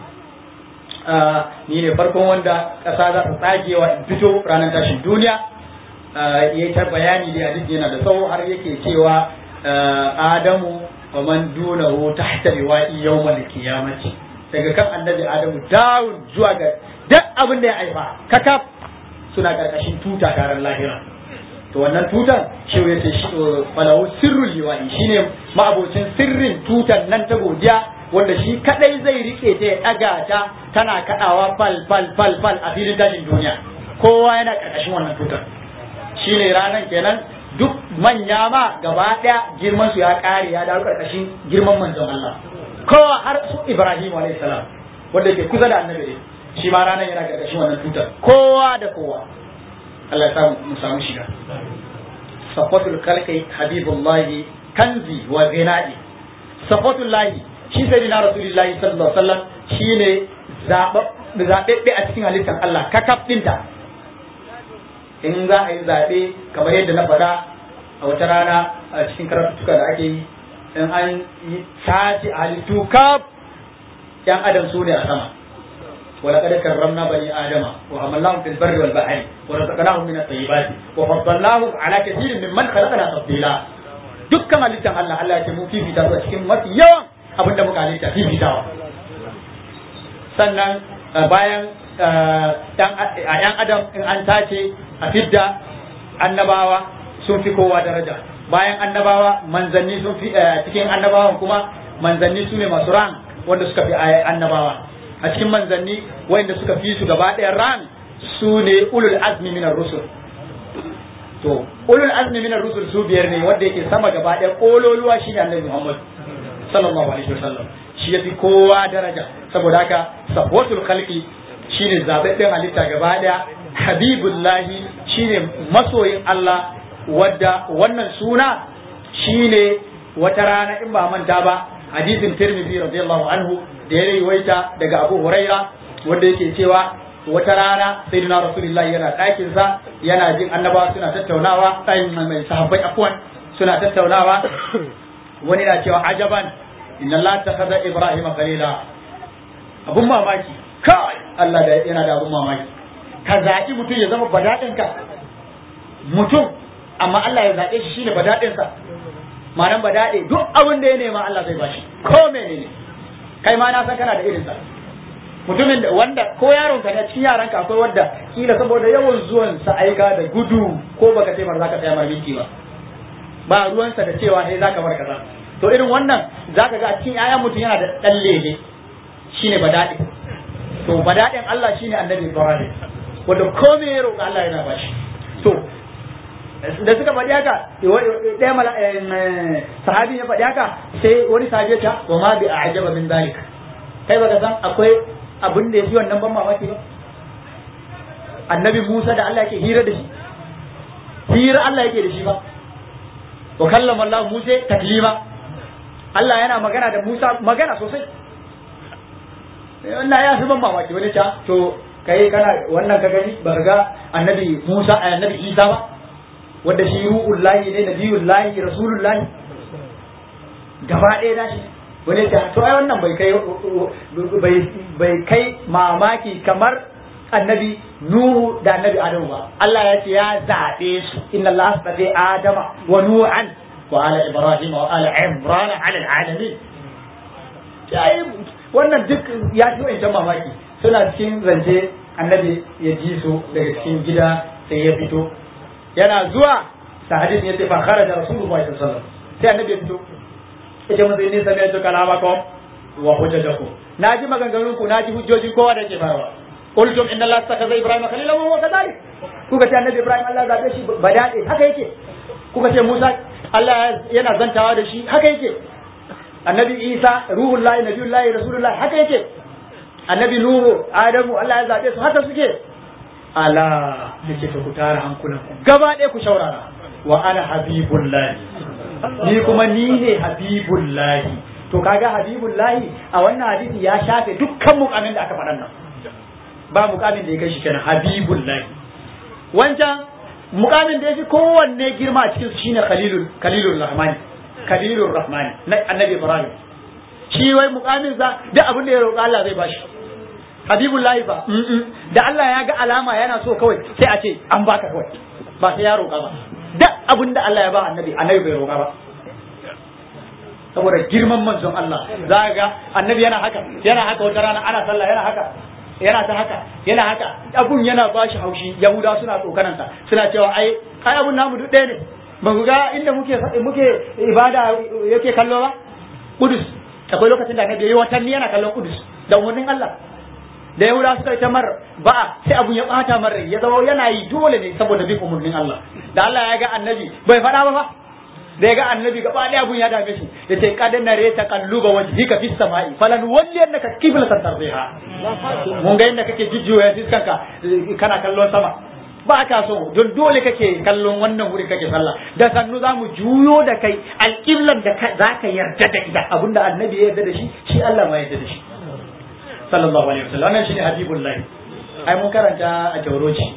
ni ne farkon wanda ƙasa za ta tsagewa in fito ranar tashin duniya ya yi ta bayani da hadisi yana da tsawo har yake cewa adamu wa man dunahu tahta riwa'i yawmal qiyamati daga kan annabi adamu dawun zuwa ga duk abin da ya aifa kakaf suna karkashin tuta taron lahira to wannan tutan shi ya ce falahu sirrul liwa'i shine ma'abocin sirrin tutan nan ta godiya wanda shi kadai zai rike ta ya daga ta tana kadawa fal fal fal fal a filin tashin duniya kowa yana karkashin wannan tutar shine ranan kenan duk manya ma gaba daya girman su ya kare ya dawo karkashin girman manzon Allah kowa har su Ibrahim alayhi salam wanda ke kusa da annabi shi ma ranan yana karkashin wannan tutar kowa da kowa Allah ya samu mu samu shiga safatul khalqi habibullahi kanzi wa zinai safatul lahi shi sai na rasulullahi sallallahu alaihi wasallam shine zaɓaɓɓe a cikin halittar Allah kakaf ɗinta in za a yi zaɓe kamar yadda na faɗa a wata rana a cikin karatuka da ake yi in an yi tace a halittu kaf yan adam su ne a sama ولقد كرمنا بني آدم وحملناهم في البر والبحر ورزقناهم من الطيبات وفضلناهم على كثير ممن خلقنا تفضيلا dukkan halittar Allah Allah ya ce mun fifita su a cikin mafi yawan abin da muka halitta fifitawa sannan bayan a yan adam in an tace a fidda annabawa sun fi kowa daraja bayan annabawa manzanni sun fi cikin annabawan kuma manzanni su ne masu ran wanda suka fi annabawa a cikin manzanni wanda suka fi su gaba ɗaya ran su ne ulul azmi minar rusul to ulul azmi minar rusul su biyar ne wanda yake sama gaba ɗaya kololuwa shi ne annabi muhammad sallallahu alaihi wasallam shi ya fi kowa daraja saboda haka sahwatul khalqi shine zababben halitta gaba ɗaya habibullahi shine masoyin Allah wadda wannan suna shine wata rana in ba manta ba hadisin Tirmidhi radiyallahu anhu da ya riwaita daga Abu Huraira wanda yake cewa wata rana sayyidina Rasulullahi yana ɗakin sa yana jin annabawa suna tattaunawa tsayin mai sahabbai afwan suna tattaunawa wani na cewa ajaban inna Allah takhadha Ibrahim khalila abun mamaki kai Allah da yana da abun mamaki ka zaɓi mutum ya zama badaɗinka mutum amma Allah ya zaɓe shi shine badaɗinsa ma'anan badaɗe duk abin da ya nema Allah zai bashi ko menene kai ma na san kana da irinsa mutumin da wanda ko yaron ka ne cikin yaran ka akwai wanda kila saboda yawan zuwan sa aika da gudu ko baka ce mar zaka tsaya mar minti ba ba ruwansa da cewa hey zaka bar kaza to irin wannan zaka ga a cikin yayan mutum yana da dan lele shine badaɗe to badaɗin Allah shine annabi Ibrahim wanda komai ya roƙa Allah yana bashi to da suka faɗi haka ɗaya mala sahabi ya faɗi haka sai wani sahabi ya ce wa ma bi a'jaba min zalik kai baka san akwai abin da yafi wannan ban mamaki ba annabi Musa da Allah yake hira da shi hira Allah yake da shi ba wa kallama Allah Musa taklima Allah yana magana da Musa magana sosai wannan ya fi ban mamaki wani ta to kai kana wannan ka gani ba ga annabi Musa annabi Isa ba wanda shi ru'ul lahi ne nabiyul lahi rasulul lahi gaba ɗaya na shi wani ta to ai wannan bai kai bai kai mamaki kamar annabi Nuhu da annabi Adamu ba Allah ya ce ya zaɓe su inna Allah astafa Adama wa Nuhan wa ala Ibrahim wa ala Imran ala alamin wannan duk ya fi wancan mamaki suna cikin zance annabi ya ji su daga cikin gida sai ya fito yana zuwa sa hadisi ya ce fa kharaja rasulullahi sallallahu alaihi wasallam sai annabi ya fito yace mun sai ne sai ya kalamakum wa hujjatakum naji maganganun ku naji hujjojin kowa da ke bayarwa qultum inna allaha takaza ibrahim khalila wa huwa kadhalik kuka ce annabi ibrahim Allah zabe shi badade haka yake kuka ce musa Allah yana zantawa da shi haka yake annabi isa ruhullahi nabiyullahi rasulullahi haka yake annabi nuhu adamu Allah ya zabe su haka suke ala nake ta ku tara hankulan ku gaba ɗaya ku shaurara wa ana habibullahi ni kuma ni ne habibullahi to kaga habibullahi a wannan hadisi ya shafe dukkan mukamin da aka faɗan nan ba mukamin da ya kai shi kenan habibullahi wancan mukamin da ya fi kowanne girma a cikin su shine khalilul khalilur rahmani khalilur rahmani na annabi ibrahim shi wai mukamin sa duk abin da ya roƙa Allah zai bashi habibullahi ba da Allah ya ga alama yana so kawai sai a ce an baka kawai ba sai ya roƙa ba duk abin da Allah ya ba annabi annabi bai roƙa ba saboda girman manzon Allah za ga annabi yana haka yana haka wata rana ana sallah yana haka yana ta haka yana haka abun yana ba shi haushi yahuda suna tsokanansa suna cewa ai ai abun namu duk ɗaya ne ba ku ga inda muke muke ibada yake kallo ba kudus akwai lokacin da annabi yayi watanni yana kallon kudus da umarnin Allah da yahuda suka yi ta mar ba sai abun ya bata mar ya zama yana yi dole ne saboda bin umarnin Allah da Allah ya ga annabi bai faɗa ba fa da ya ga annabi gaba ɗaya abun ya dame shi ya ce kad na reta kalluba wajhika fis sama'i falan walli annaka qiblatan tarbiha mun ga inda kake jujjuya fiskanka kana kallon sama ba ka so don dole kake kallon wannan wuri kake sallah da sannu za mu juyo da kai alƙiblan da za ka yarda da ita abinda annabi ya yarda da shi shi Allah ma yarda da shi sallallahu alaihi wasallam wannan shine habibullahi ai mun karanta a jawroci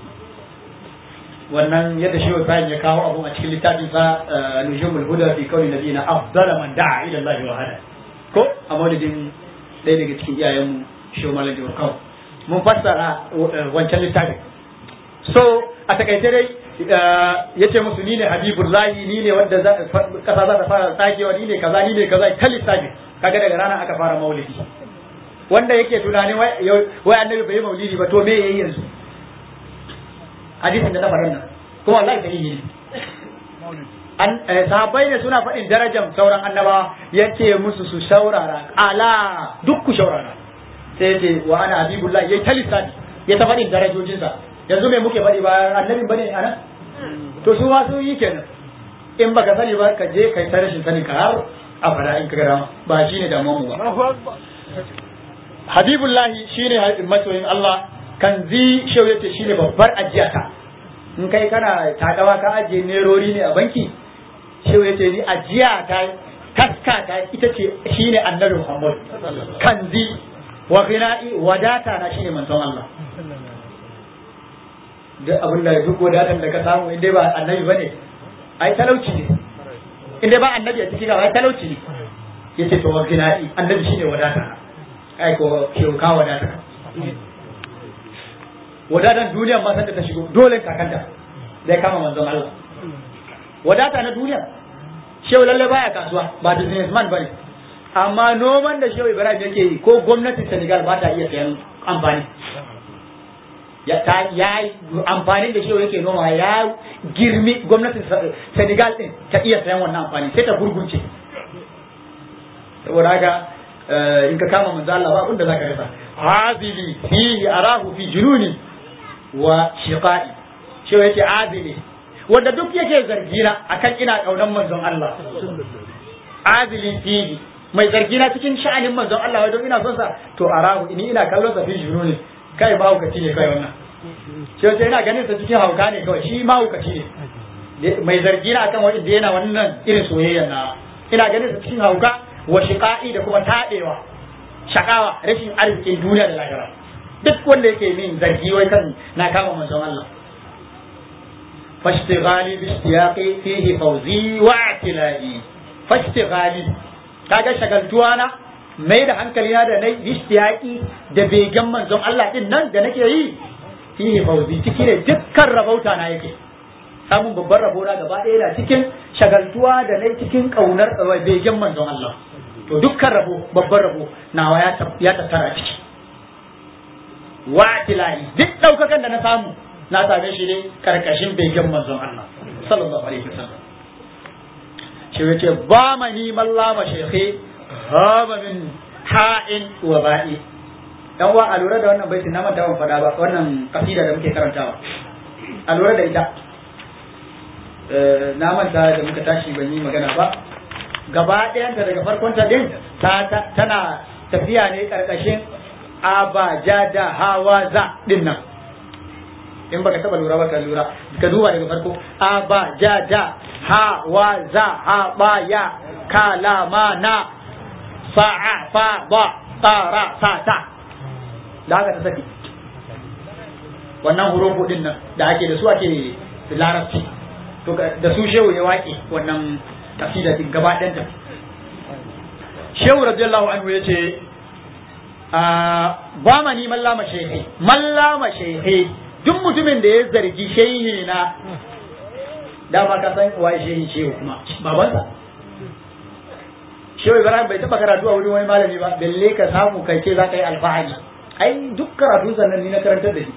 wannan yadda shi Ibrahim ya kawo abu a cikin littafin sa nujumul huda fi kauni nabiyina afdala man da'a ila Allah wa hada ko a maulidin ɗaya daga cikin iyayen mu shi malam Jawar kawo mun fassara wancan littafin so a takaice dai ya ce musu ni ne habibullahi ni ne wanda kasa za ta fara tsagewa ni ne kaza ni ne kaza ta lissafi kaga daga rana aka fara maulidi wanda yake tunanin wai annabi bai yi maulidi ba to me yayi yanzu hadisin da na faɗa nan kuma wallahi sahihi ne an sahabbai ne suna faɗin darajar sauran annabawa yace musu su shaurara ala duk ku shaurara sai yace wa ana habibullah yayi talisani ya ta faɗin darajojinsa yanzu me muke faɗi ba annabin bane anan to su ma su yi kenan in baka sani ba ka je kai ta rashin sani ka har abada in ka gara ba shine damuwar mu ba habibullahi shine masoyin Allah kan zi shehu yace shine babbar ajiyata in kai kana takawa ka ajiye nerori ne a banki shehu yace ni ajiya ta taska ta ita ce shine annabi Muhammad kan zi wa ghina'i wadata na shine manzon Allah duk abin da duk wadatan da ka samu in dai ba annabi bane ai talauci ne in dai ba annabi a cikin ai talauci ne yace to wa ghina'i annabi shine wadata ai ko ke ka wadata wadatan duniya ma sanda ta shigo dole kakanta zai kama manzon Allah wadata na duniya shehu lalle baya kasuwa ba businessman bane amma noman da shehu Ibrahim yake yi ko gwamnatin Senegal ba ta iya sayan amfani ya ta ya amfanin da shehu yake noma ya girmi gwamnatin Senegal din ta iya sayan wannan amfani sai ta gurgurce saboda haka in ka kama manzo Allah ba abin da zaka rasa hazili fihi arahu fi jununi wa shiqai shi yake azili wanda duk yake zargina akan ina kaunan manzon Allah azili fihi mai zargina cikin sha'anin manzon Allah wajen ina son sa to arahu ini ina kallon sa fi jununi kai ba hukaci ne kai wannan shi yake ina ganin sa cikin hauka ne kawai shi ma hukaci ne mai zargina akan wanda yana wannan irin soyayya na ina ganin sa cikin hauka wa shiqa'i da kuma taɗewa shakawa rashin arzikin duniya da lahira duk wanda yake min zargi wai kan na kama manzon Allah fashtighali bi ishtiyaqi fihi fawzi wa atilai fashtighali kaga shagaltuwa na mai da hankali na da nai ishtiyaqi da begen manzon Allah din nan da nake yi fihi fawzi ciki ne dukkan rabauta na yake samun babban rabo na gaba ɗaya da cikin shagaltuwa da nai cikin kaunar begen manzon Allah to dukkan rabo babban rabo nawa ya tattara ciki wa tilahi duk daukakan da na samu na same shi ne karkashin begen manzon Allah sallallahu alaihi wasallam shi yace ba mani mallama shekhe haba min ha'in wa ba'i dan wa a lura da wannan baitin na manta ban fada ba wannan kasida da muke karantawa a lura da ita na manta da muka tashi ban yi magana ba gaba ɗayanta daga farkon ta din tana tafiya ne ƙarƙashin abaja da hawa za din nan in baka taba lura ba ka lura ka duba daga farko abaja da hawa za ha ba ya kalama na fa'a fa ba tsara sa ta da haka ta saki wannan hurufu din nan da ake da su ake larabci to da su shehu ya waƙe wannan kasida din gaba ɗanta shehu radiyallahu anhu ya ce ba ma ni mallama shehe mallama shehe duk mutumin da ya zargi shehi na dama ka san waye shehi shehu kuma babansa shehu ibrahim bai taba karatu a wurin wani malami ba balle ka samu kai ce za ka yi alfahari ai duk karatu sannan ni na karantar da shi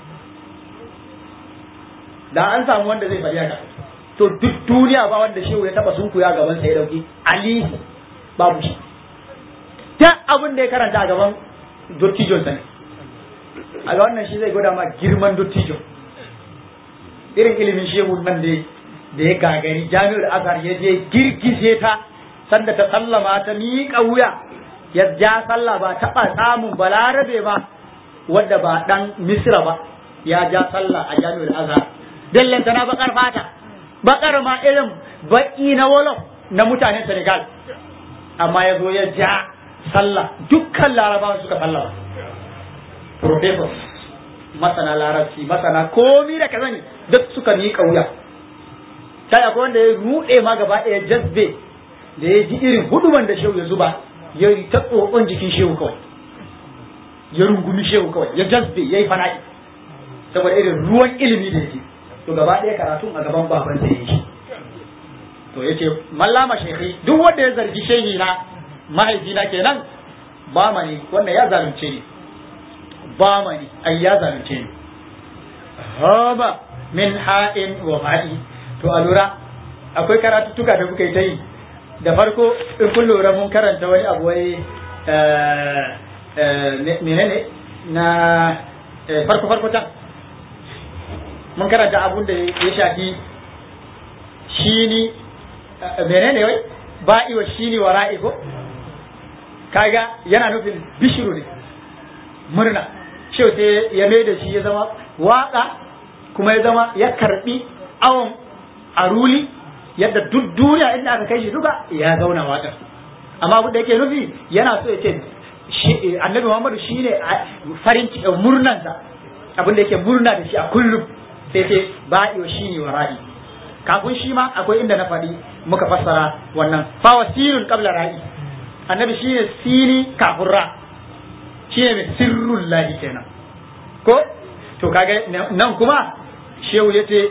da an samu wanda zai faɗi haka to duk duniya ba wanda shehu ya taba sunkuya gaban sa ya dauki ali babu shi ta abin da ya karanta a gaban dottijon sa ne a ga wannan shi zai gwada ma girman dottijon irin ilimin shehu nan da da ya gagari jami'ar azhar ya je girgize ta sanda ta sallama ta miƙa wuya ya ja sallah ba taɓa samun balarabe ba wadda ba ɗan misra ba ya ja sallah a jami'ar azhar dallanta na bakar fata bakar ma irin baki na wolof na mutanen senegal amma ya zo ya ja sallah dukkan larabawa suka sallama professors masana larabci masana komi da ka sani duk suka miƙa wuya kai akwai wanda ya ruɗe ma gaba ɗaya jazbe da ya ji irin huduman da shehu ya zuba ya yi ta tsotson jikin shehu kawai ya rungumi shehu kawai ya jazbe ya yi fana'i saboda irin ruwan ilimi da yake to gaba ɗaya karatun a gaban baban da yake to yace mallama shehi duk wanda ya zargi shehi na mahaifina kenan ba mani wannan ya zalunce ni ba mani ai ya zalunce ni haba min ha'in wa ma'i to a lura akwai karatuttuka da kuka yi ta yi da farko in kun lura mun karanta wani abu wai menene na farko farko can mun karanta abun da ya shafi shini menene wai ba'i wa shini wa ra'i ko kaga yana nufin bishiru ne murna shi sai ya mai da shi ya zama waka kuma ya zama ya karbi awon aruli yadda duk duniya inda aka kai shi duka ya zauna waƙar amma abu da yake nufi yana so ya ce annabi muhammadu shi ne farin ciki murnansa abin da yake murna da shi a kullum sai ce ba'i wa shi ne wa ra'i kafin shi ma akwai inda na faɗi muka fassara wannan fawa sirrun qabla ra'i annabi shi ne sini kafin ra shi ne mai sirrun lahi kenan ko to kaga nan kuma shehu ya ce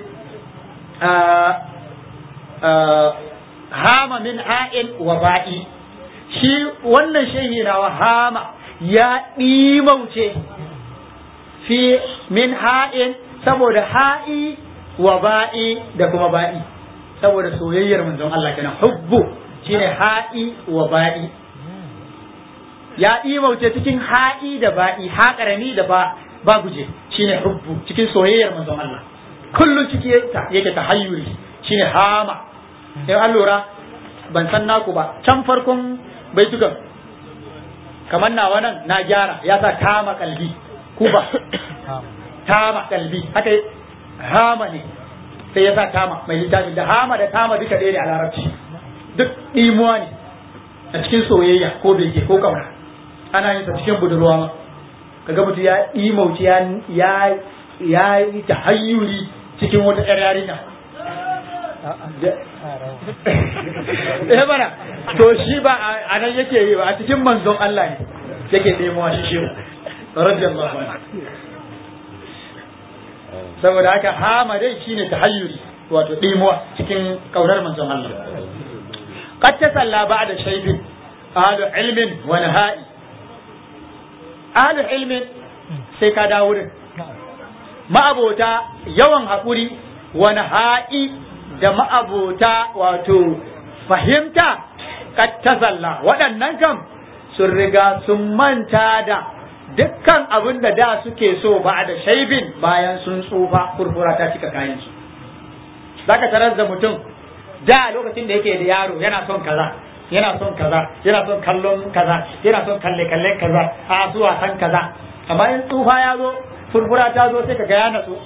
hama min ha'in wa ba'i shi wannan shehi na wa hama ya ɗimauce fi min ha'in saboda ha'i wa ba'i da kuma ba'i saboda soyayyar manzon Allah kenan hubbu shine ha'i wa ba'i ya ɗimauce cikin ha'i da ba'i ha ƙarami da ba ba guje shine hubbu cikin soyayyar manzon Allah kullum ciki yake tahayyuri shine hama in an lura ban san naku ba can farkon baitukan kamar nawa nan na gyara ya sa tama kalbi kuba tama kalbi haka hama ne sai ya sa tama mai littafi da hama da tama duka ɗaya ne a larabci duk ɗimuwa ne a cikin soyayya ko bege ko kauna ana yin sa cikin budurwa ma kaga mutum ya ɗimauci ya ya yi tahayyuri cikin wata ƴar yarinya eh bana to shi ba a nan yake yi ba a cikin manzon Allah ne yake ɗemowa shi shi radiyallahu anhu saboda haka hama dai shine tahayyuri wato ɗemowa cikin kaunar manzon Allah qad tasalla ba'da shaybin ahlu ilmin wa nahai ahlu ilmin sai ka dawo din ma'abota yawan haƙuri wa nahai da ma'abota wato fahimta kattasalla waɗannan kam sun riga sun manta da dukkan abin da da suke so ba da shaibin bayan sun tsufa kurkura ta cika kayansu zaka tarar da mutum da lokacin da yake da yaro yana son kaza yana son kaza yana son kallon kaza yana son kalle kalle kaza a zuwa san kaza amma in tsufa ya zo furfura ta zo sai ka ga ya natsu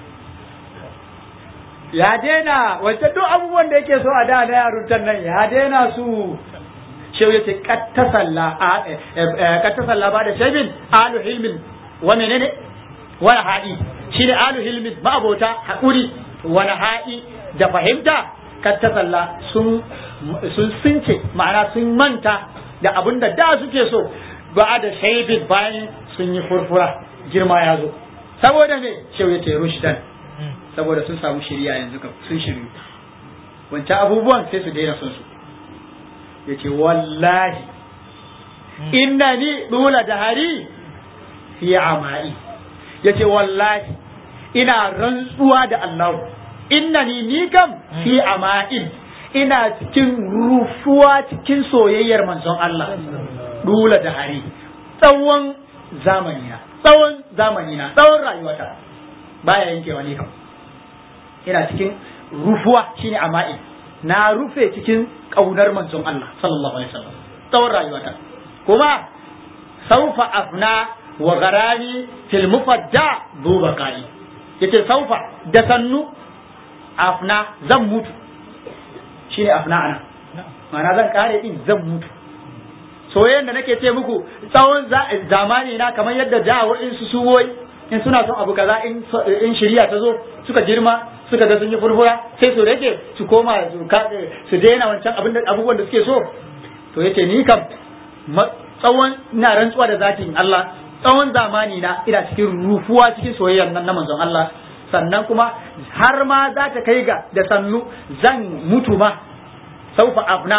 ya daina wancan duk abubuwan da yake so a da na yaruntan nan ya daina su shehu yace kattasalla kattasalla ba da shaibin alu hilmin wa menene wa ha'i shine alu hilmin ma'abota hakuri wa ha'i da fahimta kattasalla sun sun sunce ma'ana sun manta da abin da da suke so ba da shaibin bayan sun yi furfura girma ya zo saboda me shehu yace rushdan saboda sun samu shirya yanzu kam sun shiryu wancan abubuwan sai su daina son su ya ce wallahi inna ni dula dahari fi amai ya ce wallahi ina rantsuwa da Allah inna ni ni kam fi ama'in ina cikin rufuwa cikin soyayyar manzon Allah dula dahari tsawon zamanina tsawon zamanina tsawon rayuwata baya yankewa ne kam ina cikin rufuwa shine ama'i na rufe cikin kaunar manzon Allah sallallahu alaihi wasallam tsawon rayuwata kuma saufa afna wa garani fil mufadda duba kai yace saufa da sannu afna zan mutu shine afna ana ma'ana zan kare din zan mutu soyayyen da nake ce muku tsawon zamani na kamar yadda da wa'insu suwoyi in suna son abu kaza in shirya ta zo suka girma suka ga sun yi furfura sai su rage su koma su daina wancan abubuwan da suke so to yace ni kam tsawon ina rantsuwa da zatin Allah tsawon zamani na ina cikin rufuwa cikin soyayyar nan na manzon Allah sannan kuma har ma za ta kai ga da sannu zan mutu ma saufa afna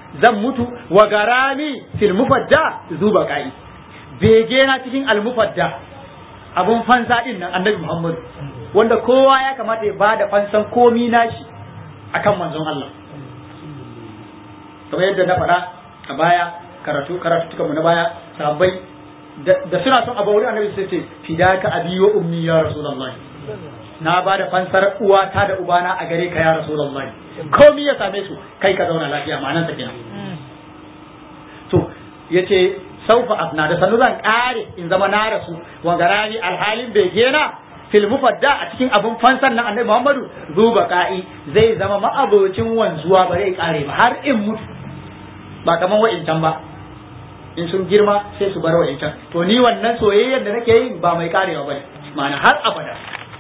zan mutu wa garami fil mufadda zuba kai bege na cikin al mufadda abun fansa din nan annabi Muhammad wanda kowa ya kamata ya bada fansan komi nashi akan manzon Allah kamar yadda na faɗa a baya karatu karatu tuka mu na baya sahabbai da suna son abu wurin annabi sai ce fidaka abi wa ummi ya rasulullahi na ba da fansar uwata da ubana a gare ka ya rasulullahi komai ya same su kai ka zauna lafiya ma'anan sa kenan to yace saufa afna da sanu zan kare in zama na rasu wa garani alhalin bai gena fil mufadda a cikin abun fansan nan annabi Muhammadu zuba ka'i zai zama ma'abocin wanzuwa ba zai kare ba har in mutu ba kaman wa'incan ba in sun girma sai su bar wa'incan to ni wannan soyayyar da nake yi ba mai karewa bane ma'ana har abada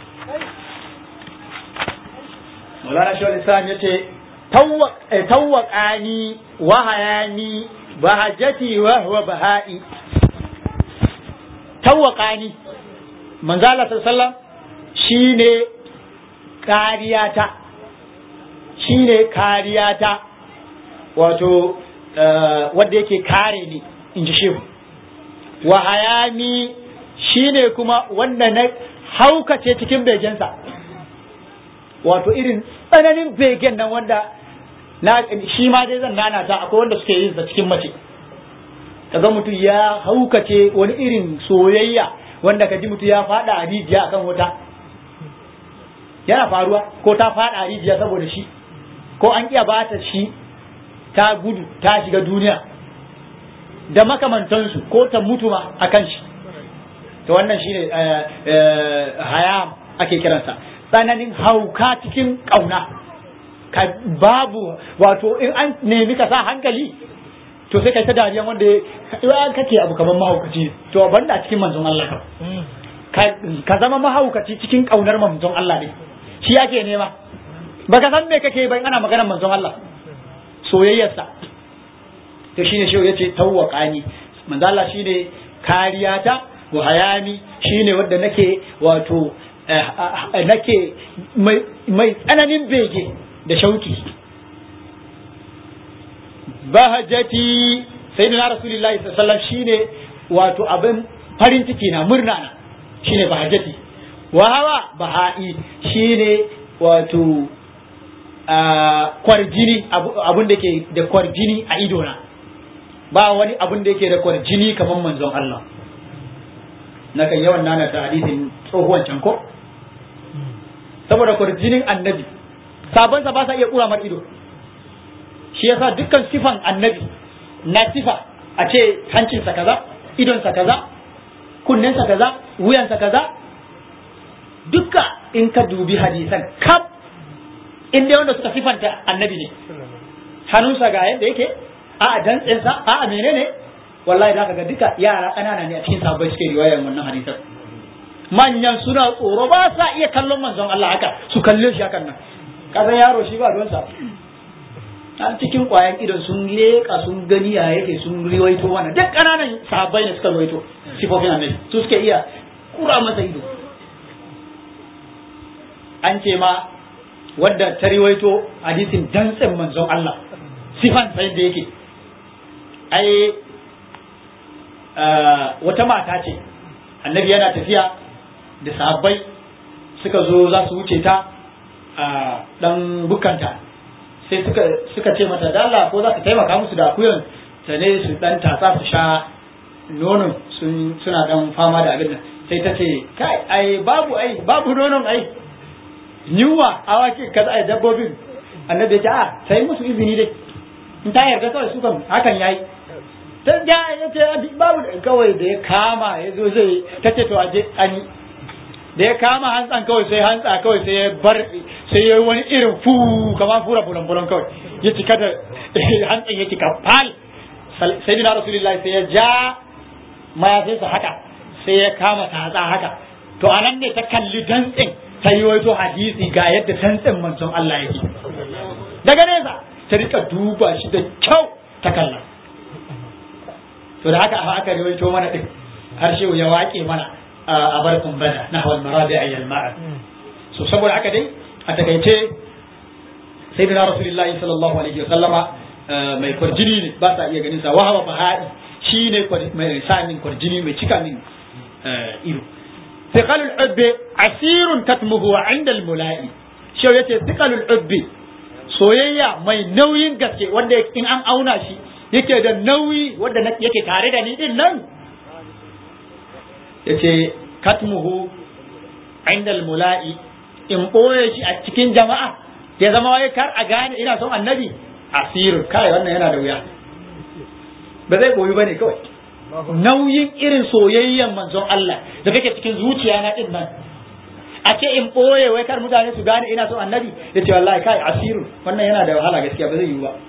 Maulana Shawar Islam ya ce, Tawwaƙani wa hayani bahajati wa huwa baha'i. Tawwaƙani, manzala sallam shi ne kariyata, shi ne kariyata, wato wadda yake kare ni, in ji shehu. Wa hayani shi ne kuma wanda na haukace cikin begensa. wato irin tsananin begen nan wanda na shi ma dai zan nana ta akwai wanda suke yin sa cikin mace kaga mutum ya haukace wani irin soyayya wanda ka ji mutum ya fada a rijiya akan wuta yana faruwa ko ta fada a rijiya saboda shi ko an iya bata shi ta gudu ta shiga duniya da makamantansu ko ta mutu ma akan shi to wannan shine hayam ake kiransa tsananin hauka cikin ƙauna ka babu wato in an nemi ka sa hankali to sai kai ta dariya wanda ya kake abu kamar mahaukaci to banda a cikin manzon Allah ka zama mahaukaci cikin ƙaunar manzon Allah ne shi yake nema baka san me kake bai ana maganar manzon Allah soyayyarsa to shine shi yace tawwaqani manzon Allah shine kariyata wa hayami shine wanda nake wato nake mai tsananin bege da shauki bahajati sai da rasulullahi sallallahu shine wato abin farin ciki na murna na shine bahajati wa hawa baha'i shine wato kwarjini abun da ke da kwarjini a idona ba wani abun da yake da kwarjini kamar manzon Allah na kan yawan nana ta hadisin tsohuwan can ko saboda kwarjinin annabi sabonsa ba sa iya kura mar ido shi yasa dukkan sifan annabi na sifa a ce hancinsa kaza idonsa kaza kunnensa kaza wuyansa kaza dukka in ka dubi hadisan kaf in dai wanda suka sifanta annabi ne hannunsa ga yadda yake a dantsensa a menene wallahi da ga duka yara ƙanana ne a cikin sabon suke riwayar wannan hadisan manyan suna tsoro ba sa iya kallon manzon Allah haka su kalle shi hakan nan kasan yaro shi ba don sa a cikin kwayan idon sun leƙa sun gani ya yake sun riwaito mana duk ƙananan sahabbai ne suka riwaito sifofin annabi su suke iya kura masa ido an ce ma wadda ta riwaito hadisin dantsen manzon Allah sifan sai da yake ai wata mata ce annabi yana tafiya da sahabbai suka zo za su wuce ta a dan bukanta sai suka suka ce mata da Allah ko za ka taimaka musu da akuyan ta ne su dan tatsa su sha nonon sun suna dan fama da abin nan sai ta ce kai ai babu ai babu nonon ai yunwa awaki kaza ai dabbobin annabi ya ce a sai musu izini dai in ta yarda kawai su kan hakan yayi ta ja ya ce babu kawai da ya kama ya zo zai ta ce to aje an yi da ya kama hantsan kawai sai hantsa kawai sai ya bar sai ya wani irin fu kama fura bulan bulan kawai ya cika da hantsan ya cika fal sai dina rasulullahi sai ya ja mayafinsa haka sai ya kama tatsa haka to anan ne ta kalli dantsin ta yi wato hadisi ga yadda dantsin manzon Allah yake daga nesa ta rika duba shi da kyau ta kalla to da haka aka rawaito mana din har shehu ya wake mana a barkun bana na hawan marabi a yalma'a so saboda haka dai a takaice sai da rasulullahi sallallahu alaihi wasallama mai kwarjini ne ba sa iya ganin sa wahawa bahai shi ne mai sa min kwarjini mai cika min ido thiqalul ubbi asirun katmuhu inda al-mula'i shi yace thiqalul ubbi soyayya mai nauyin gaske wanda in an auna shi yake da nauyi wanda yake tare da ni din nan yace katmuhu inda al-mula'i in boye shi a cikin jama'a ya zama wai kar a gane ina son annabi asirun kai wannan yana da wuya ba zai boyi bane kawai nauyin irin soyayyen manzon Allah da kake cikin zuciya na din nan a ce in ɓoye wai kar mutane su gane ina son annabi ya ce wallahi kai asiru wannan yana da wahala gaskiya ba zai yi ba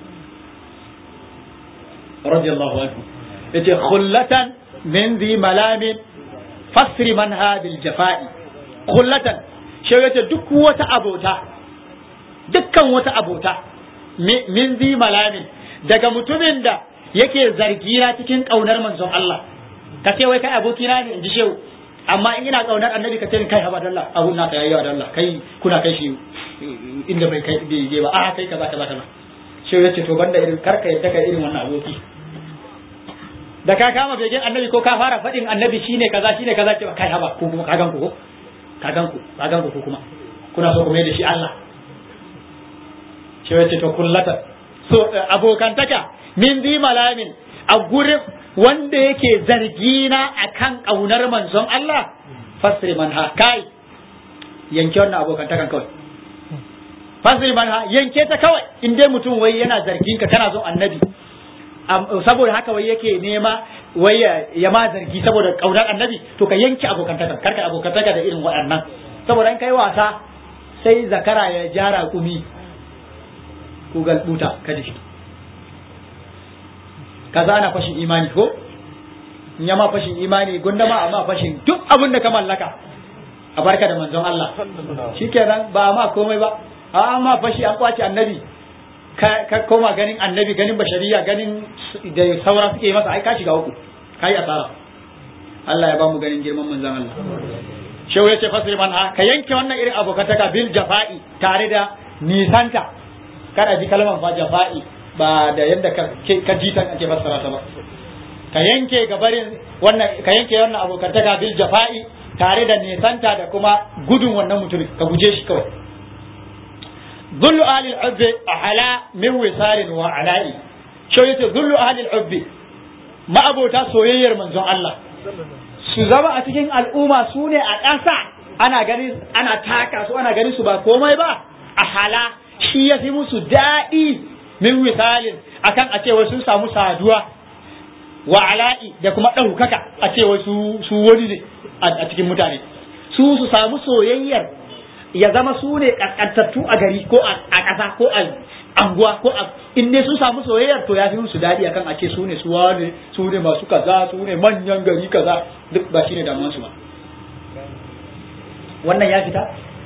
radiyallahu anhu ya ce khullatan min zi malamin fasri man bil jafa'i khullatan shi ya ce duk wata abota dukkan wata abota min zi malamin daga mutumin da yake zargina cikin ƙaunar manzon Allah ka ce wai kai abokina ne in ji shehu amma in ina kaunar annabi ka ce kai haba dalla abun naka yayi wa dalla kai kuna kai shi inda bai kai bai je ba a kai kaza kaza kaza shi yace to banda irin karka yadda kai irin wannan aboki da ka kama begen annabi ko ka fara fadin annabi shine kaza shine kaza ce kai haba ko kuma ka gan ku ko ka gan ku ka gan ku kuma kuna so ku mai da shi Allah shi yace to kullata so abokantaka min zi malamin a gurin wanda yake zargina akan ƙaunar manzon Allah fasri man ha kai yanke wannan abokantakan kawai fasri man ha yanke ta kawai in dai mutum wai yana zargin ka kana son annabi saboda haka wai yake nema wai ya ma zargi saboda ƙaunar annabi to ka yanke abokantakan karka abokantaka da irin waɗannan saboda in kai wasa sai zakara ya jara kumi ku galbuta kada shi kaza ana fashin imani ko in ya ma fashin imani gunda ma amma fashin duk abin da ka mallaka a barka da manzon Allah shikenan ba ma komai ba a ma fashi an kwace annabi ka koma ganin annabi ganin bashariya ganin da saura suke masa ai ka shiga uku kai asara Allah ya ba mu ganin girman manzon Allah shehu yace fasir man ha ka yanke wannan irin abokataka bil jafa'i tare da nisanta kada ji kalmar fa jafa'i ba da yadda ka ji ta ake fassara ta ba ka yanke gabarin wannan ka yanke wannan abokantaka bil jafa'i tare da nisanta da kuma gudun wannan mutumin ka guje shi kawai zullu ahli al-ubbi ala min wisarin wa ala'i shi yace zullu ahli al-ubbi ma'abota soyayyar manzon Allah su zama a cikin al'umma su ne a ƙasa ana ganin ana taka su ana ganin su ba komai ba a hala shi ya fi musu daɗi min misalin akan a ce sun samu saduwa wa ala'i da kuma ɗaukaka a ce su su wani ne a cikin mutane su su samu soyayyar ya zama su ne ƙasƙantattu a gari ko a ƙasa ko a anguwa ko a in dai sun samu soyayyar to ya fi musu daɗi akan a ce su ne su wane su ne masu kaza su ne manyan gari kaza duk ba shine damuwar su ba wannan ya fita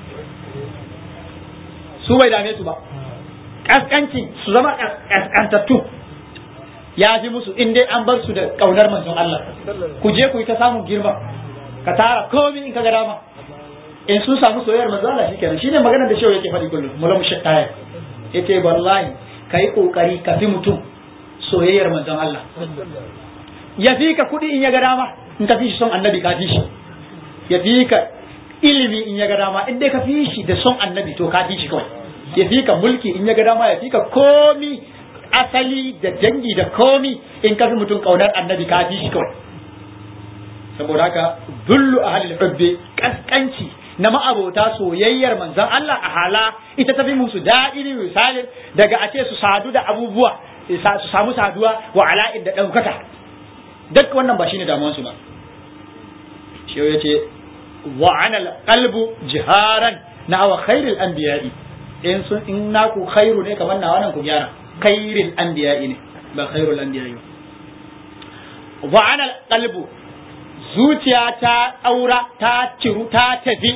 su bai dame su ba kaskanci su zama kaskantattu ya fi musu in dai an bar su da kaunar manzon Allah ku je ku yi ta samun girma ka tara komai in ka ga dama in sun samu soyayyar manzon Allah shikenan shine maganar da shehu yake faɗi kullum mulam shattaya yace wallahi kai kokari ka fi mutum soyayyar manzon Allah ya fi ka kuɗi in ya ga dama in ka fi shi son annabi ka fi shi ya fi ka ilimi in ya ga dama in dai ka fi shi da son annabi to ka fi shi kawai ya fi ka mulki in ya ga dama ya fi ka komi asali da dangi da komi in ka fi mutum kaunar annabi ka fi shi kawai saboda haka dullu ahlul hubbi kaskanci na ma'abota soyayyar manzon Allah a hala ita ta fi musu daɗi misali daga a ce su sadu da abubuwa su samu saduwa wa ala'in da ɗaukaka duk wannan ba shine damuwansu ba shi ya ce wa anal qalbu jiharan na wa khairul anbiya'i in sun in naku khairu ne kamar na wannan ku gyara khairul anbiya'i ne ba khairul anbiya'i wa anal qalbu zuciya ta aura ta ciru ta tafi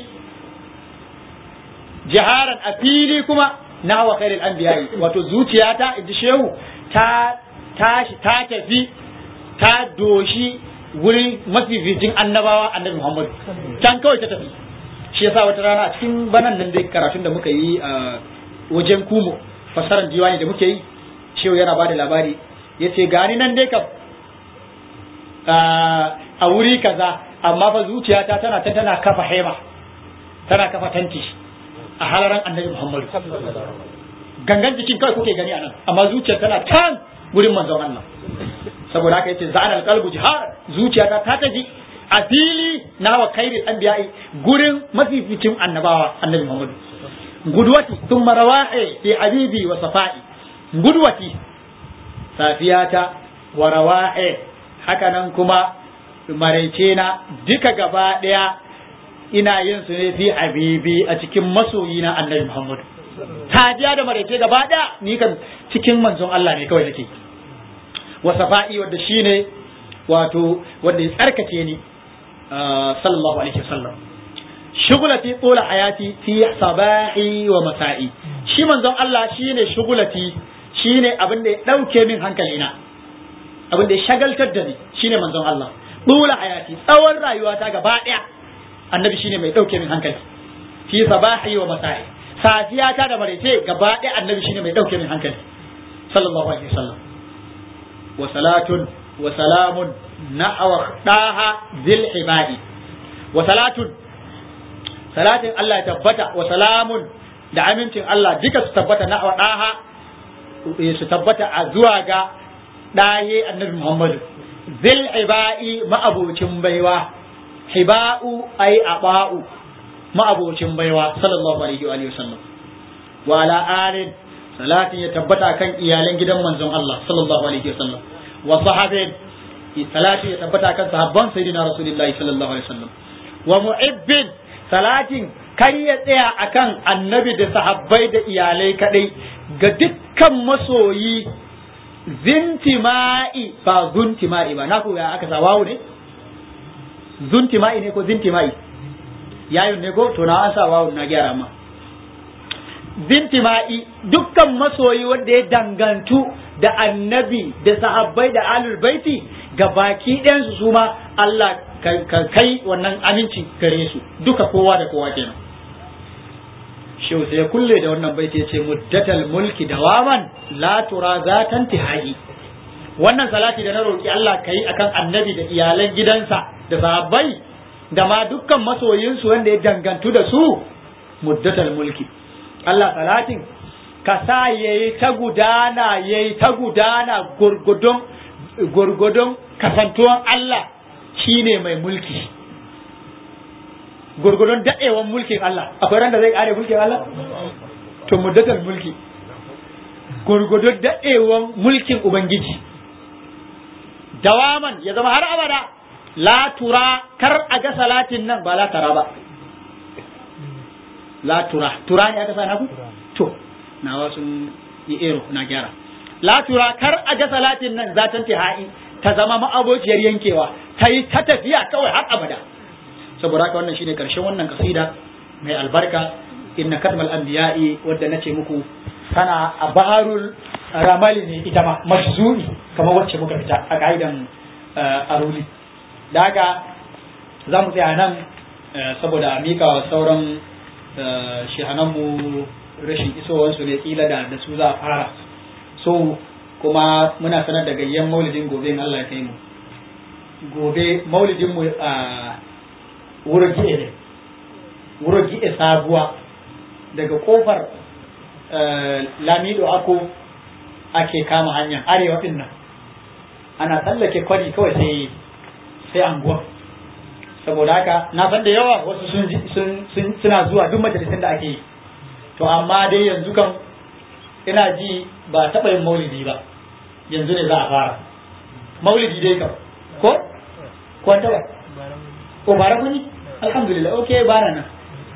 jiharan a fili kuma na wa khairul anbiya'i wato zuciya ta inji shehu ta tashi ta tafi ta doshi wurin mafificin annabawa annabi Muhammad can kawai ta tafi shi yasa wata rana a cikin banan nan dai karatun da muka yi a wajen kumo fasarar diwani da muke yi shehu yana bada labari yace gani nan dai kam a wuri kaza amma fa zuciyata tana ta tana kafa hema tana kafa tanti a halaran annabi Muhammadu gangan jikin kai kuke gani anan amma zuciyar tana can gurin manzon Allah saboda haka yace za'an alqalbu jihar zuciyata ta tafi a fili na wa khairil anbiya'i gurin mafificin annabawa annabi Muhammadu gudwati thumma rawahi fi habibi wa safa'i gudwati safiyata wa rawahi haka nan kuma maraice na duka gaba daya ina yin su ne fi habibi a cikin masoyi na annabi Muhammad sadiya da maraice gaba daya ni kan cikin manzon Allah ne kawai nake wa safa'i wanda shine wato wanda ya tsarkake ni sallallahu alaihi wasallam shugulati tsola hayati fi sabahi wa masa'i shi manzon Allah shine shugulati shine abin da ya dauke min hankalina abin da ya shagaltar da ni shine manzon Allah tsola hayati tsawon rayuwata gaba daya annabi shine mai dauke min hankali fi sabahi wa masa'i safiya ta da maraice gaba daya annabi shine mai dauke min hankali sallallahu alaihi wasallam wa salatun wa salamun nahwa daha zil ibadi wa salatun salatin Allah ya tabbata wa salamun da amincin Allah duka su tabbata nahwa daha su tabbata a zuwa ga daye annabi Muhammadu zil ibai ma'abocin baiwa hiba'u ay aba'u ma'abocin baiwa sallallahu alaihi wa alihi wasallam wa ala alin salatin ya tabbata kan iyalan gidan manzon Allah sallallahu alaihi wasallam wa sahabin salatin ya tabbata kan sahabban sayyidina rasulullahi sallallahu alaihi wasallam wa mu'ibbin salatin kar ya tsaya akan annabi da sahabbai da iyalai kadai ga dukkan masoyi zintima'i ba zuntima'i ba na ku ya aka sa wawu ne zuntima'i ne ko zintima'i yayin ne ko to na an sa wawu na gyara ma zintima'i dukkan masoyi wanda ya dangantu da annabi da sahabbai da alul baiti ga baki ɗayansu su ma Allah ka kai wannan aminci gare su duka kowa da kowa kenan shehu sai ya kulle da wannan baiti ya ce muddatal mulki dawaman la tura zatan tihai wannan salati da na roki Allah kai akan annabi da iyalan gidansa da sahabbai da ma dukkan masoyinsu wanda ya dangantu da su muddatal mulki Allah salatin ka sa yayi ta gudana yayi ta gudana gurgudun gurgudun kasantuwan Allah shine mai mulki gurgudun daɗewan mulkin Allah akwai ran da zai kare mulkin Allah to muddatal mulki gurgudun daɗewan mulkin ubangiji dawaman ya zama har abada la tura kar a ga salatin nan ba la tara ba la tura tura ne aka sa naku to nawa sun yi ero na gyara la tura kar a ga salatin nan zatan tihai ta zama ma'abociyar yankewa ta yi ta tafiya kawai har abada saboda haka wannan shine karshen wannan kasida mai albarka inna kadmal anbiya'i wadda nace muku tana a baharul ramali ne ita ma majzumi kamar wacce muka fita a ka'idan aruli da haka za mu tsaya nan saboda mika wa sauran shehananmu rashin isowansu ne kila da da su za a fara so kuma muna sanar da gayyan maulidin gobe in Allah ya kai mu gobe maulidin mu a wurin gi'e ne wurin gi'e sabuwa daga kofar lamido ako ake kama hanyar arewa din nan ana tsallake kwari kawai sai sai anguwa saboda haka na san da yawa wasu sun suna zuwa duk majalisun da ake yi to amma dai yanzu kan ina ji ba taɓa yin maulidi ba yanzu ne za a fara maulidi dai kam ko ko an taɓa ko bara mun yi alhamdulillah okay bara nan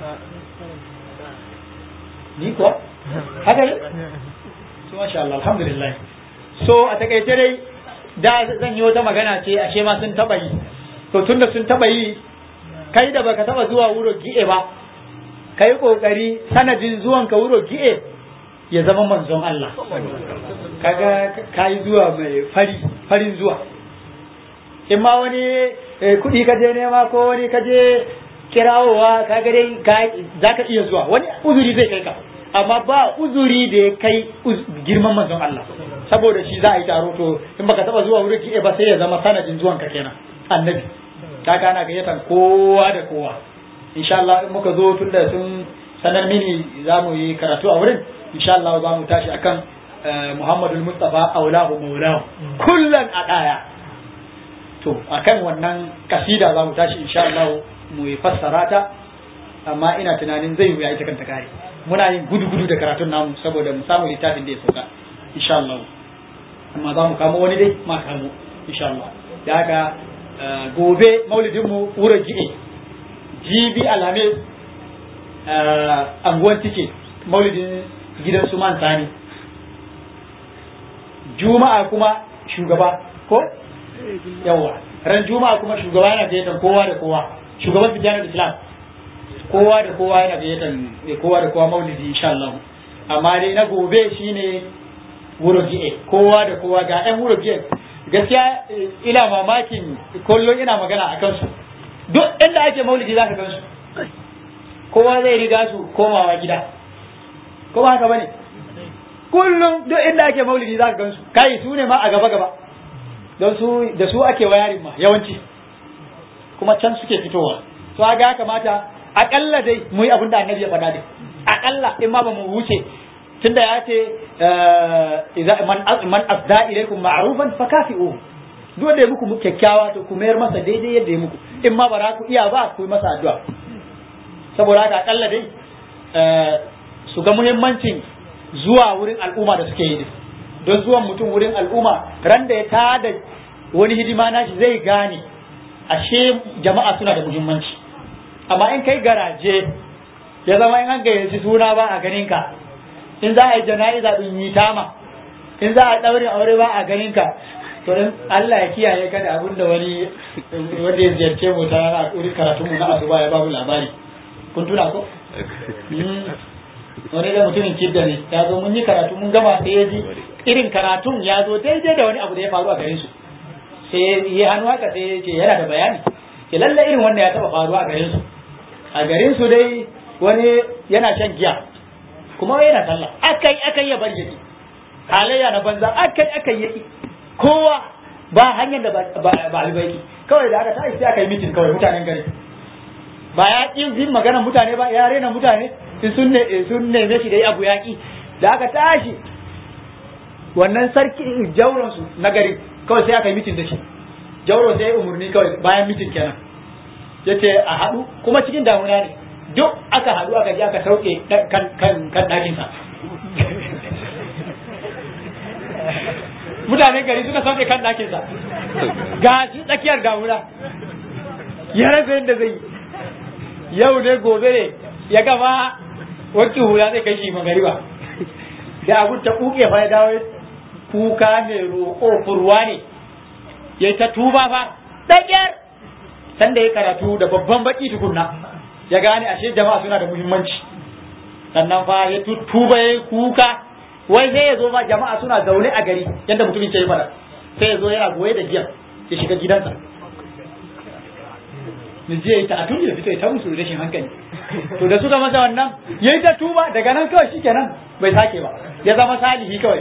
ni ko haka ne to masha Allah alhamdulillah so a takaice dai da zan yi wata magana ce ashe ma sun taɓa yi to tunda sun taɓa yi kai da baka taɓa zuwa wuro gi'e ba ka yi ƙoƙari sanadin zuwan ka wuro gi'e ya zama manzon Allah kaga ka yi zuwa mai fari farin zuwa in ma wani kuɗi ka je nema ko wani ka je kirawowa kaga dai za ka iya zuwa wani uzuri zai kai ka amma ba uzuri da ya kai girman manzon Allah saboda shi za a yi taro to in baka taba zuwa wurin kiɗe ba sai ya zama sanadin zuwan ka kenan annabi kaga ana gayyatan kowa da kowa insha Allah in muka zo tunda sun sanar mini za mu yi karatu a wurin insha Allah za mu tashi akan Muhammadu Mustafa aulahu maulahu kullun a daya to akan wannan kasida za mu tashi insha Allah mu yi fassara ta amma ina tunanin zai wuya ita kanta kare muna yin gudu gudu da karatun namu saboda mu samu littafin da ya sauka insha Allah amma za mu kamo wani dai ma kamo insha Allah da haka gobe maulidin mu wura jibe jibi alhamis anguwan tike maulidin gidan su man sani juma'a kuma shugaba ko yawa ran juma'a kuma shugaba yana gayyatar kowa da kowa shugaban fijanar islam kowa da kowa yana gayyatar kowa da kowa maulidi insha Allah amma dai na gobe shine wurogi'e kowa da kowa ga ɗan wurogi'e gaskiya ina mamakin kullum ina magana a kansu duk inda ake maulidi za ka gansu kowa zai riga su komawa gida ko ba haka bane kullum duk inda ake maulidi za ka gansu kai su ne ma a gaba gaba don su da su ake wayarin ma yawanci kuma can suke fitowa to ga ya kamata akalla dai mu yi abin da annabi ya faɗa dai akalla in ma ba mu wuce tunda ya ce man asda ilaikum ma'rufan fakafi'u duk da ya muku kyakkyawa to ku mayar masa daidai yadda ya muku in ma bara ku iya ba ku yi masa addu'a saboda haka akalla dai su ga muhimmancin zuwa wurin al'umma da suke yi don zuwan mutum wurin al'umma ran da ya tada wani hidima nashi zai gane ashe jama'a suna da muhimmanci amma in kai garaje ya zama in an gayyaci suna ba a ganin ka in za a yi jana'iza din yi tama in za a daure aure ba a ganin ka to in Allah ya kiyaye ka da abin da wani wanda ya ziyarce mu ta rana a karatun mu na asuba ya babu labari kun tuna ko wani da mutumin kidda ne ya zo mun yi karatu mun gama sai ya ji irin karatun ya zo daidai da wani abu da ya faru a garin su sai ya hannu haka sai ya ce yana da bayani ke lalle irin wannan ya taba faruwa a garin su a garin su dai wani yana shan giya kuma yana sallah akai akai ya bar yaki halayya na banza akai akai yaki kowa ba hanyar da ba albaiki kawai da aka tashi sai aka yi mitin kawai mutanen gari ba ya ƙi jin magana mutane ba ya rena mutane in sun ne sun neme shi da yi abu yaƙi da aka tashi wannan sarki jauron su na gari kawai sai aka yi mitin da shi jauron sai ya umarni kawai bayan mitin kenan ya ce a haɗu kuma cikin damuna ne duk aka haɗu aka je aka sauke kan kan kan ɗakinsa mutanen gari suka sauke kan ɗakinsa ga shi tsakiyar damuna ya rasa yadda zai yi yau ne gobe ne ya gama wanke hula zai kai shi magariba da abun ta kuke fa ya dawo kuka ne roƙo furwa ne ya ta tuba fa ɗaƙyar sanda ya karatu da babban baki tukunna ya gane ashe jama'a suna da muhimmanci sannan fa ya tuba ya kuka wai sai ya zo ma jama'a suna zaune a gari yadda mutumin ke yi fada sai ya zo yana goye da giyan ya shiga gidansa da je yi ta a tun ya fito ya ta musu rashin hankali to da suka masa wannan yayi ta tuba daga nan kawai shikenan bai sake ba ya zama salihi kawai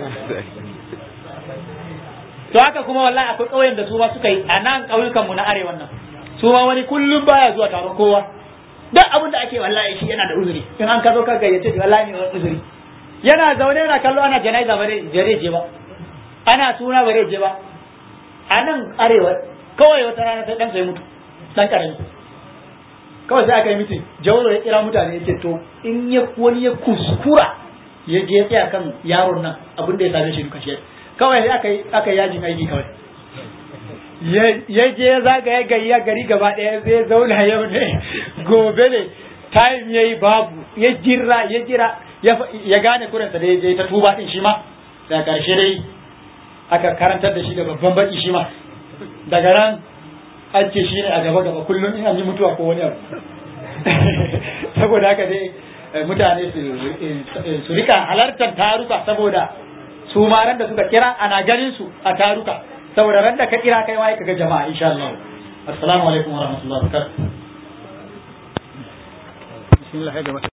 to haka kuma wallahi akwai ƙauyen da su ma suka yi a nan ƙauyukan mu na arewa nan su ma wani kullum baya zuwa taron kowa duk abin da ake wallahi shi yana da uzuri in an ka zo ka gayyace shi wallahi ne wani uzuri yana zaune yana kallo ana janaiza ba zai je ba ana suna ba zai je ba a nan arewa kawai wata rana sai dan sai mutu dan karami kawai sai aka yi mitin jauro ya kira mutane ya ce to in ya wani ya kuskura ya je ya tsaya kan yaron nan abin da ya same shi duka shi kawai sai aka yi aka yi yajin aiki kawai ya je ya zagaya gari ya gari gaba ɗaya zai zauna yau ne gobe ne time ya yi babu ya jira ya jira ya gane kurinsa da ya je ta tuba din shi ma da karshe dai aka karantar da shi da babban baki shi ma daga nan an ce shi ne a gaba gaba kullum in an yi mutuwa ko wani abu saboda haka dai mutane su rika halartar taruka saboda su ma ran da suka kira ana ganin su a taruka saboda ran da ka kira kai ma ka ga jama'a insha Allah assalamu alaikum wa rahmatullahi wa barakatuh bismillah